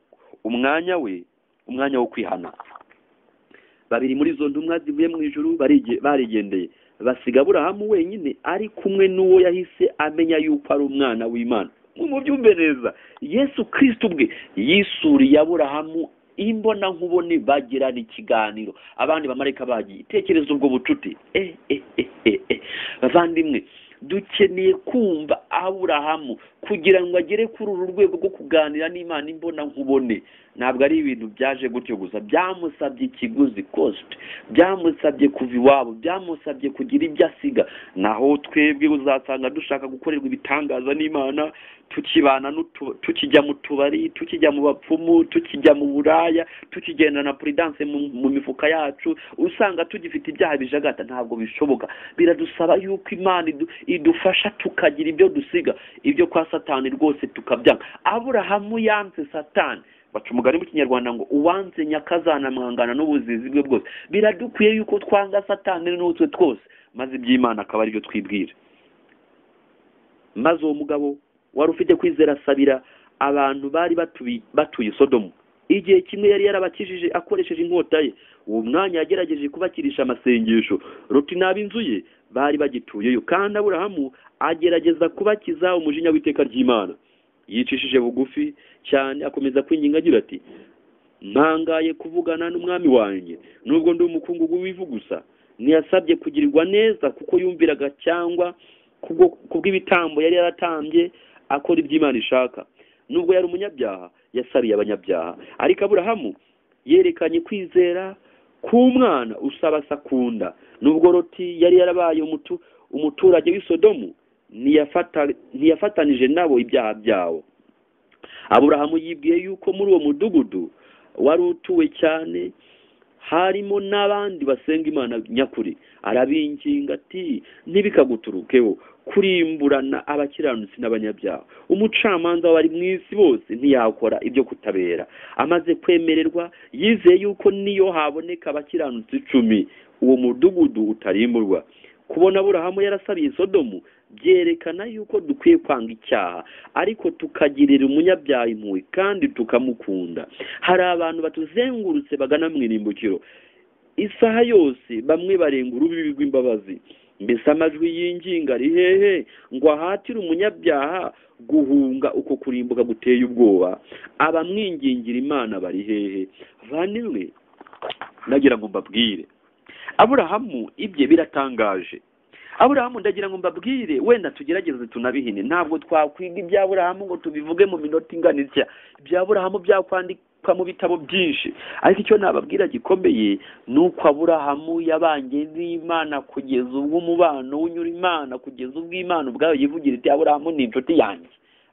S1: umwanya we umwanya wo kwihana babiri muri izo ntumwa zivuye mu ijuru barige- barigendeye basiga aburahamu wenyine ari kumwe n'uwo yahise amenya yuko ari umwana w'imana mubyumve neza yesu kristo ubwe yisuriye aburahamu imbonankubone bagirana ikiganiro abandi bamarayika bagiye tekereza ubwo bucuti eh, eh, eh, eh, eh. bavandimwe dukeneye kumva aburahamu kugira ngo agere kuri uru rwego rwo kuganira n'imana imbonankubone ntabwo ari ibintu byaje gutyo gusa byamusabye ikiguzi kositi byamusabye kuva iwabo byamusabye kugira ibyo asiga naho twebwe uzasanga dushaka gukorerwa ibitangaza n'imana tukibana n'utu- tukijya mu tubari tukijya mu bapfumu tukijya mu buraya tukigenda na puridanse mu, mu mifuka yacu usanga tugifite ibyaha bijagata ntabwo bishoboka biradusaba yuko imana idu- idufasha tukagira ibyo dusiga ibyo kwa satani rwose tukabyanga aburahamu yanze satani baca umugani mu kinyarwanda ngo uwanze nyakazana mwangana n'ubuzizi bwe bwose biradukwiye yuko twanga satani n'utwe twose maze iby'imana akaba aribyo twibwira maze uwo mugabo wari ufite kwizera asabira abantu bari batubi- batuye isodomu igihe kimwe yari yarabakijije akoresheje inkota ye uwo mwanya yagerageje kubakirisha amasengesho ruti n'ab inzu ye bari bagituyeyo kandi aburahamu agerageza kubakiza umujinya w'iteka ry'imana yicishije bugufi cyane akomeza kwinginga agira ati ntangaye kuvugana n'umwami wanjye nubwo ndi umukungugu w'ivu gusa ntiyasabye kugirirwa neza kuko yumviraga cyangwa kubwo- kubw'ibitambo yari yaratambye akora ibyo imana ishaka nubwo yari umunyabyaha yasariye abanyabyaha ariko aburahamu yerekanye kwizera k'umwana usaba sakunda nubwo roti yari yarabaye umutu- umuturage w'isodomu ntiyafata- ntiyafatanije nabo ibyaha byabo aburahamu yibwiye yuko muri uwo mudugudu wari utuwe cyane harimo n'abandi basenga imana nyakuri arabinginga ati ntibikaguturukeho kurimburana abakiranutsi n'abanyabyaha umucamanza w'abari mu isi bose ntiyakora ibyo kutabera amaze kwemererwa yizeye yuko niyo haboneka abakiranutsi icumi uwo mudugudu utarimburwa kubona aburahamu yarasabiye sodomu byerekana yuko dukwiye kwanga icyaha ariko tukagirira umunyabyaha impuhwe kandi tukamukunda hari abantu batuzengurutse bagana mu irimbukiro isaha yose bamwe barenga urubibi rw'imbabazi mbese amajwi y'inginga ari hehe ngo ahatire umunyabyaha guhunga uko kurimbuka guteye ubwoba abamwingingira imana bari hehe banimwe ndagira ngo mbabwire aburahamu ibye biratangaje aburahamu ndagira ngo mbabwire wenda tugerageze tunabihine ntabwo twakwiga ibya aburahamu ngo tubivuge mu minota ingana itya ibya aburahamu byakwandikwa mu bitabo byinshi ariko icyo nababwira gikomeye ni uko aburahamu yabanye n'imana kugeza ubwo umubano w'unyura imana kugeza ubwo imana ubwayo yivugira iti aburahamu ni inshuti yanjye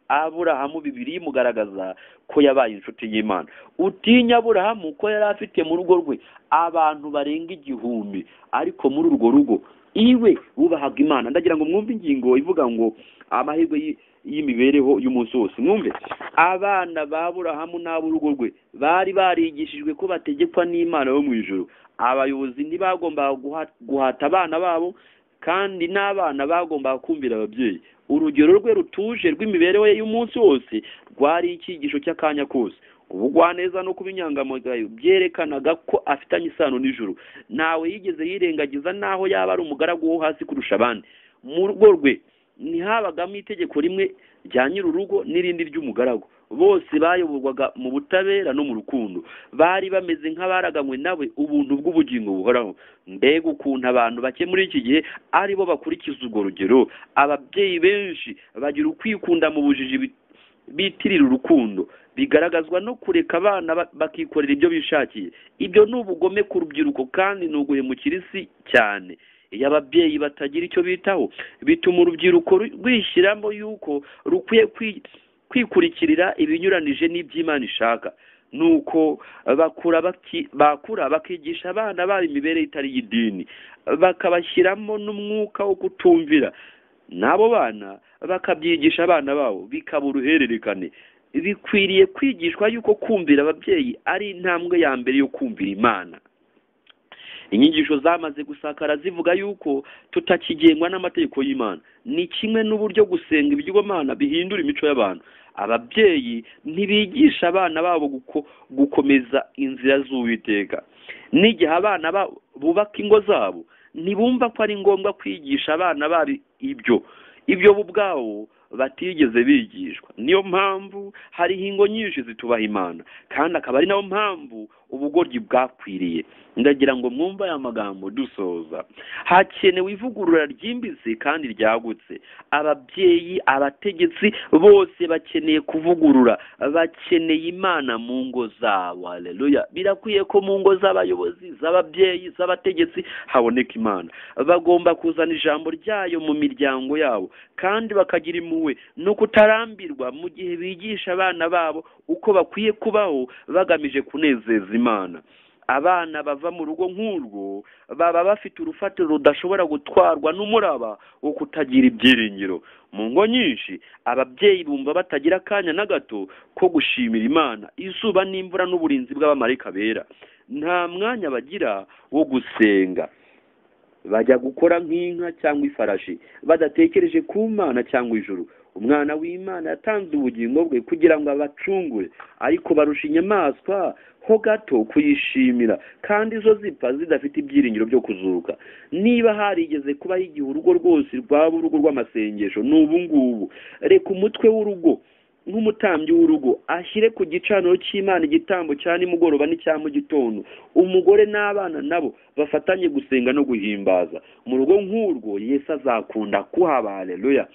S1: aburahamu bibiri imugaragaza ko yabaye inshuti y'imana utinya aburahamu ko yari afite mu rugo rwe abantu barenga igihumbi ariko muri urwo rugo iwe wubahaga imana ndagira ngo mwumve ingingo ivuga ngo amahirwe y'i- y'imibereho y'umunsi wose mwumve abana ba aburahamu n'ab'urugo rwe bari barigishijwe ko bategekwa n'imana yo mu ijoro abayobozi ntibagombaga guha- guhata abana babo kandi n'abana bagombaga kumvira ababyeyi urugero rwe rutuje rw'imibereho ye y'umunsi wose rwari icyigisho cy'akanya kose ubugwaneza no kuba inyangamugayo byerekanaga ko afitanye isano n'ijuru ntawe yigeze yirengagiza n'aho yaba ari umugaragu wo hasi kurusha abandi mu rugo rwe ntihabagamo itegeko rimwe rya nyir'urugo n'irindi ry'umugaragu bose bayoborwaga mu butabera no mu rukundo bari bameze nk'abaraganywe nawe ubuntu bw'ubugingo buhoraho mbega ukuntu abantu bake muri iki gihe ari bo bakurikiza urwo rugero ababyeyi benshi bagira ukwikunda mu bujiji bi- bitirira urukundo bigaragazwa no kureka abana ba- bakikorera ibyo bishakiye ibyo ni ubugome ku rubyiruko kandi ni uguhemukira isi cyane iyo ababyeyi batagira icyo bitaho bituma urubyiruko ru- rwishyiramo yuko rukwiye kwi- kwikurikirira ibinyuranije n'iby'imana ishaka nuko bakura baki- bakura bakigisha abana babo imibereho itari iy'idini bakabashyiramo n'umwuka wo kutumvira n'abo bana bakabyigisha abana babo bikaba uruhererekane bikwiriye kwigishwa yuko kumvira ababyeyi ari intambwe ya mbere yo kumvira imana inyigisho zamaze gusakara zivuga yuko tutakigengwa n'amategeko y'imana ni kimwe n'uburyo gusenga ibigirwamana bihindura imico y'abantu ababyeyi ntibigisha abana babo guko- gukomeza inzira z'uwiteka n'igihe abana babo bubaka ingo zabo ntibumva ko ari ngombwa kwigisha abana babo ibyo ibyo bo ubwabo batigeze bigishwa niyo mpamvu hariho ingo nyinshi zitubaha imana kandi akaba ari nayo mpamvu ubugoryi bwakwiriye ndagira ngo mwumve aya magambo dusoza hakenewe ivugurura ryimbitse kandi ryagutse ababyeyi abategetsi bose bakeneye kuvugurura bakeneye imana mu ngo zabo haleluya birakwiye ko mu ngo z'abayobozi z'ababyeyi z'abategetsi haboneka imana bagomba kuzana ijambo ryayo mu miryango yabo kandi bakagira impuhwe no kutarambirwa mu gihe bigisha abana babo uko bakwiye kubaho bagamije kunezeza imana abana bava mu rugo nk'urwo baba bafite urufatiro rudashobora gutwarwa n'umuraba wo kutagira ibyiringiro mu ngo nyinshi ababyeyi bumva batagira akanya na gato ko gushimira imana izuba n'imvura n'uburinzi bw'abamarayika bera nta mwanya bagira wo gusenga bajya gukora nk'inka cyangwa ifarashi badatekereje ku mana cyangwa ijuru umwana w'imana yatanze ubugingo bwe kugira ngo abacungure ariko barusha inyamaswa ho gato kuyishimira kandi zo zipfa zidafite ibyiringiro byo kuzuka niba harigeze kubaho igihe urugo rwose rwaba urugo rw'amasengesho ni ubu ngubu reka umutwe w'urugo nk'umutambyi w'urugo ashyire ku gicaniro cy'imana igitambo cya nimugoroba n'icya mu gitondo umugore n'abana nabo bafatanye gusenga no guhimbaza mu rugo nk'urwo yesu azakunda kuhaba haleluya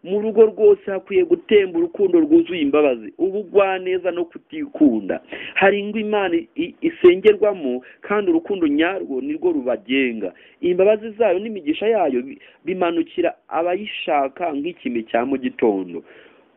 S1: mu rugo rwose hakwiye gutemba urukundo rwuzuye imbabazi ubugwaneza no kutikunda hari ingo imana i- isengerwamo kandi urukundo nyarwo nirwo rubagenga imbabazi zayo n'imigisha yayo bi- bimanukira abayishaka nk'ikime cya mu gitondo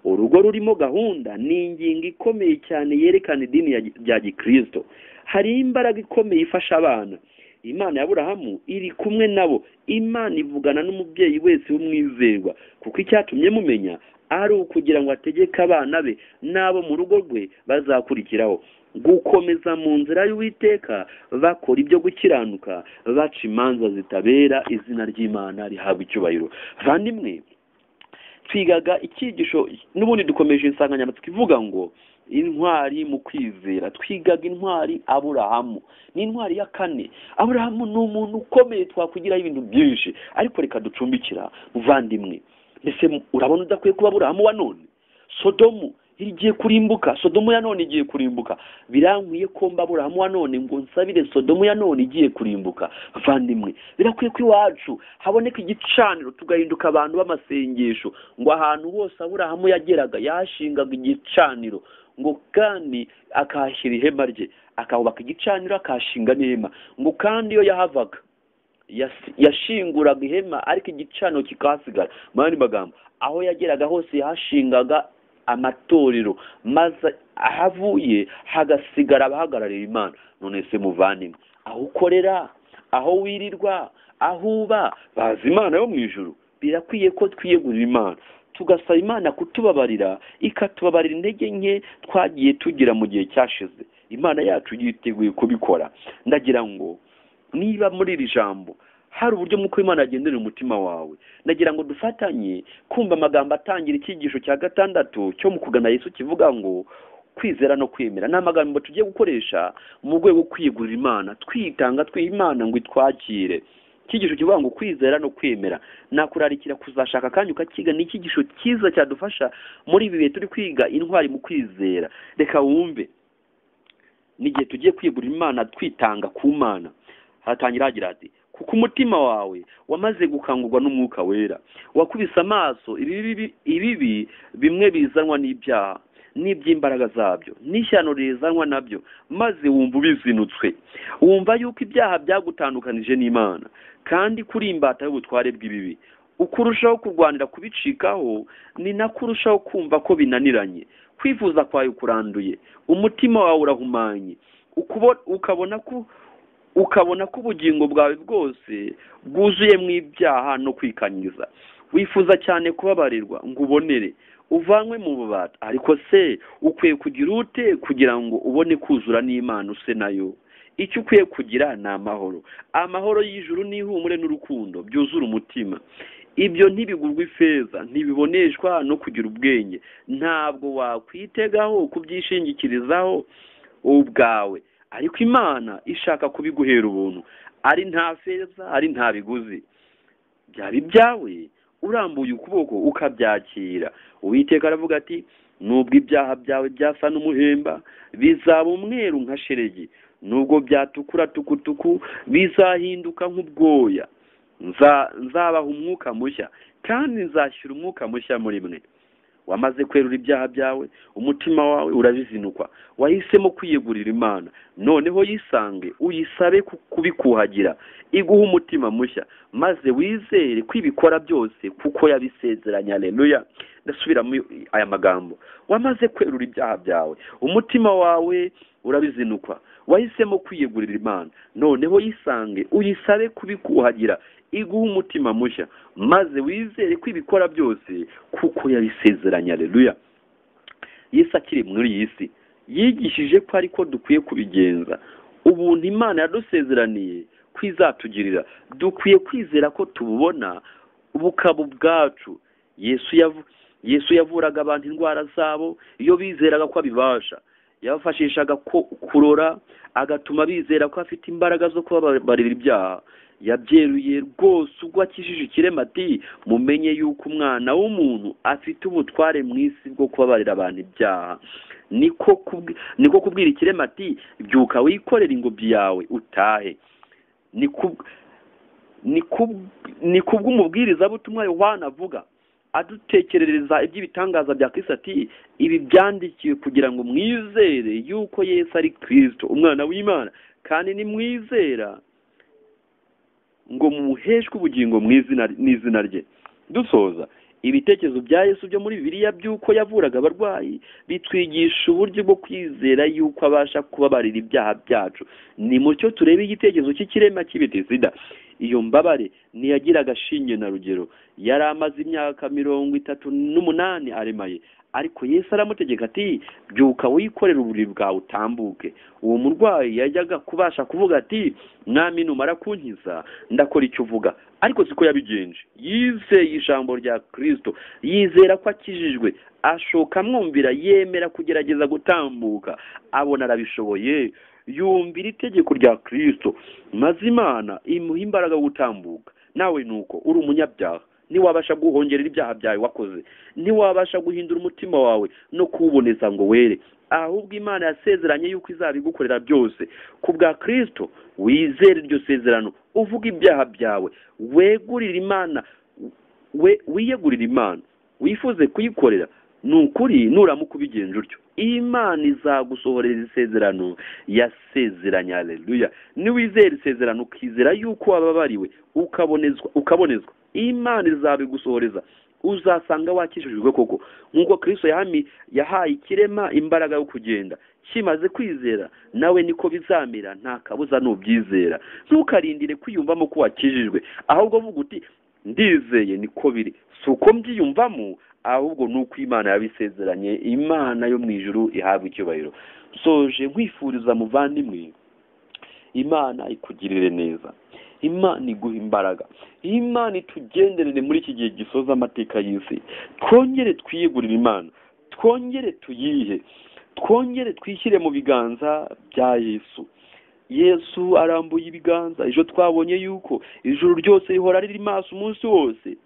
S1: urugo rurimo gahunda ni ingingo ikomeye cyane yerekana idini ya gi- rya gikristo hari imbaraga ikomeye ifasha abana imana ya burahamu iri kumwe nabo imana ivugana n'umubyeyi wese w'umwizerwa kuko icyatumye mumenya ari ukugira ngo ategeke abana be n'abo mu rugo rwe bazakurikiraho gukomeza mu nzira y'uwiteka bakora ibyo gukiranuka baca imanza zitabera izina ry'imana rihabwa icyubahiro bandimwe twigaga icyigisho n'ubundi dukomeje insanganyamatsiko ivuga ngo intwari mu kwizera twigaga intwari aburahamu ni intwari ya kane aburahamu ni umuntu ukomeye twakwigiraho ibintu byinshi ariko reka ducumbikira muvandimwe mbese urabona udakwiye kuba aburahamu wa none sodomu igiye kurimbuka sodomu ya none igiye kurimbuka birankwiye ko mba aburahamu wa none ngo nsabire sodomu ya none igiye kurimbuka bavandimwe birakwiye ko iwacu haboneka igicaniro tugahinduka abantu b'amasengesho ngo ahantu hose aburahamu yageraga yashingaga igicaniro ngo kandi akahashyira ihema rye akahubaka igicaniro akahashinga n'ihema ngo kandi iyo yahavaga yas- yashinguraga ihema ariko igicaniro kikahasigara mu yandi magambo aho yageraga hose yahashingaga amatorero maze ahavuye hagasigara abahagararira imana none se muvandimwe aho ukorera aho wirirwa aho uba bazi imana yo mu ijuru birakwiye ko twiyegurira imana tugasaba imana kutubabarira ikatubabarira intege nke twagiye tugira mu gihe cyashize imana yacu yiteguye kubikora ndagira ngo niba muri iri jambo hari uburyo mwuka w'imana yagenderera umutima wawe ndagira ngo dufatanye kumva amagambo atangira icyigisho cya gatandatu cyo mu kugana yesu kivuga ngo kwizera no kwemera ni amagambo tugiye gukoresha mu rwego rwo kwigurira imana twitanga twiha imana ngo itwakire icyigisho kivuga ngo kwizera no kwemera nakurarikira kuzashaka kandi ukakiga ni icyigisho cyiza cyadufasha muri ibi bihe turi kwiga intwari mu kwizera reka wumve n'igihe tugiye kwigurira imana twitanga ku mana hatangira hagira hati kuko umutima wawe wamaze gukangurwa n'umwuka wera wakubise amaso ibibi ibibi bimwe bizanwa n'ibyaha n'iby'imbaraga zabyo n'ishyano rizanwa nabyo maze wumva ubizinutswe wumva yuko ibyaha byagutandukanije n'imana kandi kuri imbata y'ubutware bw'ibibi uko urushaho kurwanira kubicikaho ni nako urushaho kumva ko binaniranye kwifuza kwawe kuranduye umutima wawe urahumanye ukubo- ukabona ko ukabona ko ubugingo bwawe bwose bwuzuye mu ibyaha no kwikanyiza wifuza cyane kubabarirwa ngo ubonere uvanwe mu bubata ariko se ukwiye kugira ute kugira ngo ubone kuzura n'imana use nayo icyo ukwiye kugira ni amahoro amahoro y'ijuru n'ihumure n'urukundo byuzura umutima ibyo ntibigurwa ifeza ntibiboneshwa no kugira ubwenge ntabwo wakwitegaho kubyishingikirizaho ubwawe ariko imana ishaka kubiguhera ubuntu ari nta feza ari nta biguzi byaba ibyawe urambuye ukuboko ukabyakira uwiteka aravuga ati nubwo ibyaha byawe byasa n'umuhemba bizaba umweru nka sheregi nubwo byatukura tukutuku bizahinduka nk'ubwoya Nza- nzabaha umwuka mushya kandi nzashyira umwuka mushya muri mwe wamaze kwerura ibyaha byawe umutima wawe urabizinukwa wahisemo kwiyegurira imana noneho yisange uyisabe ku- kubikuhagira iguhe umutima mushya maze wizere ko ibikora byose kuko yabisezeranye aleluya ndasubiramo aya magambo wamaze kwerura ibyaha byawe umutima wawe urabizinukwa wahisemo kwiyegurira imana noneho yisange uyisabe kubikuhagira iguhe umutima mushya maze wizere ko ibikora byose kuko yabisezeranye aleluya yesu akiri muri iyi si yigishije ko ariko dukwiye kubigenza ubuntu imana yadusezeraniye kwizatugirira dukwiye kwizera ko tububona bukaba ubwacu yesu yavu- yesu yavuraga abantu indwara zabo iyo bizeraga ko abibasha yabafashishaga ko- kurora agatuma bizera ko afite imbaraga zo kubabarira ibyaha yabyeruye rwose ubwo akijije ikirema ati mumenye yuko umwana w'umuntu afite ubutware mu isi bwo kubabarira abantu ibyaha niko kubwi- niko kubwira ikirema ati byuka wikorere ingobyi yawe utahe ni ku- ni ku- ni kubw'umubwirizabutumwa yohana avuga adutekerereza iby'ibitangaza bya kristo ati ibi byandikiwe kugira ngo mwizere yuko yesu ari kristo umwana w'imana kandi nimwizera ngo mumuheshwe ubugingo mu izina n'izina rye dusoza ibitekerezo bya yesu byo muri bibiliya by'uko yavuraga abarwayi bitwigisha uburyo bwo kwizera yuko abasha kubabarira ibyaha byacu ni mucyo turebe igitekerezo cy'ikirema cy'ibitesida iyo mbabare ntiyagiraga shinge na rugero yari amaze imyaka mirongo itatu n'umunani aremaye ariko yesu aramutegeka ati byuka wikorere uburiri bwawe utambuke uwo murwayi yajyaga kubasha kuvuga ati mwami numara kunkiza ndakora icyo uvuga ariko siko yabigenje yizeye ijambo rya kirisito yizera ko akijijwe ashoka amwumvira yemera kugerageza gutambuka abona arabishoboye yumvira itegeko rya kirisito maze imana imuha imbaraga yo gutambuka nawe nuko uri umunyabyaha ntiwabasha guhongerera ibyaha byawe wakoze ntiwabasha guhindura umutima wawe no kuwuboneza ngo were ahubwo imana yasezeranye yuko izabigukorera byose ku bwa kirisito wizere iryo sezerano uvuga ibyaha byawe wegurire imana we wiyegurire imana wifuze kuyikorera ni ukuri nuramuka ubigenje utyo imana izagusohorera isezerano yasezeranye aleluya niwizera isezerano ukizera yuko wababariwe ukabonezwa ukabonezwa imana izabigusohoreza uzasanga wakijijwe koko nk'uko kristo yahami yahaye ikirema imbaraga yo kugenda kimaze kwizera nawe niko bizamera nta kabuza nubyizera ntukarindire kwiyumvamo ko wakijijwe ahubwo vuga uti ndizeye niko biri si uko mbyiyumvamo ahubwo ni uko imana yabisezeranye imana yo mu ijuru ihabwa icyubahiro soje nkwifuriza muvandimwe imana ikugirire neza imana iguha imbaraga imana itugenderere muri iki gihe gisoza amateka y'isi twongere twiyegurire imana twongere tuyihe twongere twishyire mu biganza bya yesu yesu arambuye ibiganza ejo twabonye yuko ijuru ryose rihora riri maso umunsi wose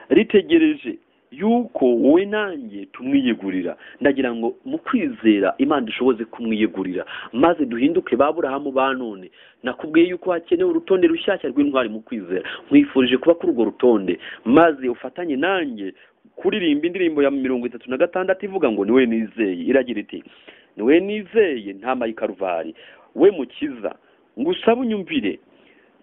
S1: ritegereje yuko wowe nanjye tumwiyegurira ndagira ngo mu kwizera imana ishoboze kumwiyegurira maze duhinduke ba burahamu ba none nakubwiye yuko hakenewe urutonde rushyashya rw'intwari mu kwizera nkwifurije kuba kuri urwo rutonde maze ufatanye nanjye kuririmba indirimbo ya mirongo itatu na gatandatu ivuga ngo niwe nizeye iragira iti niwe nizeye nta mayikaruvali we mukiza ngusaba unyumvire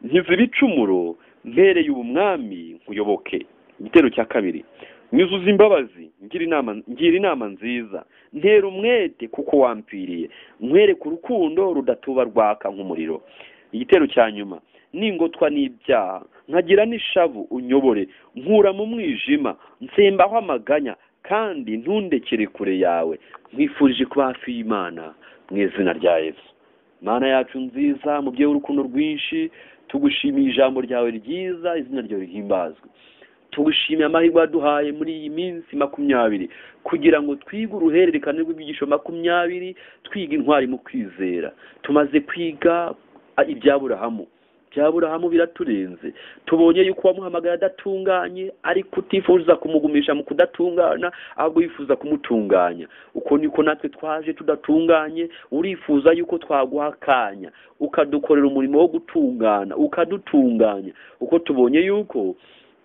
S1: nkiza ibicumuro mpereye ubu mwami nkuyoboke igitero cya kabiri nyuzuza imbabazi ngira inama ngira inama nziza ntera umwete kuko wampfiriye nkwereke urukundo rudatuba rwaka nk'umuriro igitero cya nyuma ningotwa n'ibyaha nkagira n'ishavu unyobore nkura mu mwijima nsembaho amaganya kandi ntundekere kure yawe nkwifurije kuba hafi y'imana mu izina rya yesu mana yacu nziza mubyeyi w'urukundo rwinshi tugushimiye ijambo ryawe ryiza izina ryawe rihimbazwe tugushimiye amahirwe waduhaye muri iyi minsi makumyabiri kugira ngo twige uruhererekane rw'ibyigisho makumyabiri twiga intwari mu kwizera tumaze kwiga ibya burahamu bya burahamu biraturenze tubonye yuko uwamuhamagara adatunganye ariko utifuza kumugumisha mu kudatungana ahubwo yifuza kumutunganya uko niko natwe twaje tudatunganye urifuza yuko twaguha akanya ukadukorera umurimo wo gutungana ukadutunganya uko tubonye yuko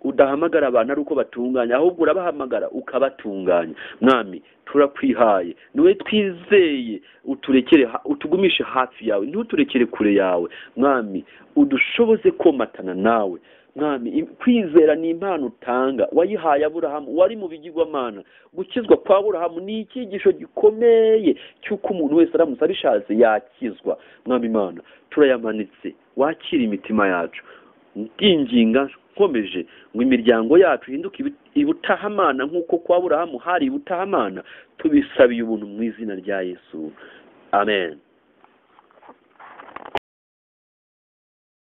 S1: udahamagara abantu ari uko batunganya ahubwo urabahamagara ukabatunganya mwami turakwihaye niwe twizeye uturekere ha- utugumishe hafi yawe ntuturekere kure yawe mwami udushoboze komatana nawe mwami im- kwizera ni impano utanga wayihaye aburahamu wari mu bigirwamana gukizwa kwa aburahamu ni icyigisho gikomeye cy'uko umuntu wese aramutse abishatse yakizwa mwami imana turayamanitse wakira imitima yacu ndinginga nkomeje ngo imiryango yacu ihinduke ibi- ibutahamana nk'uko kwa aburahamu hari ibutahamana tubisabiye ubuntu mu izina rya yesu amen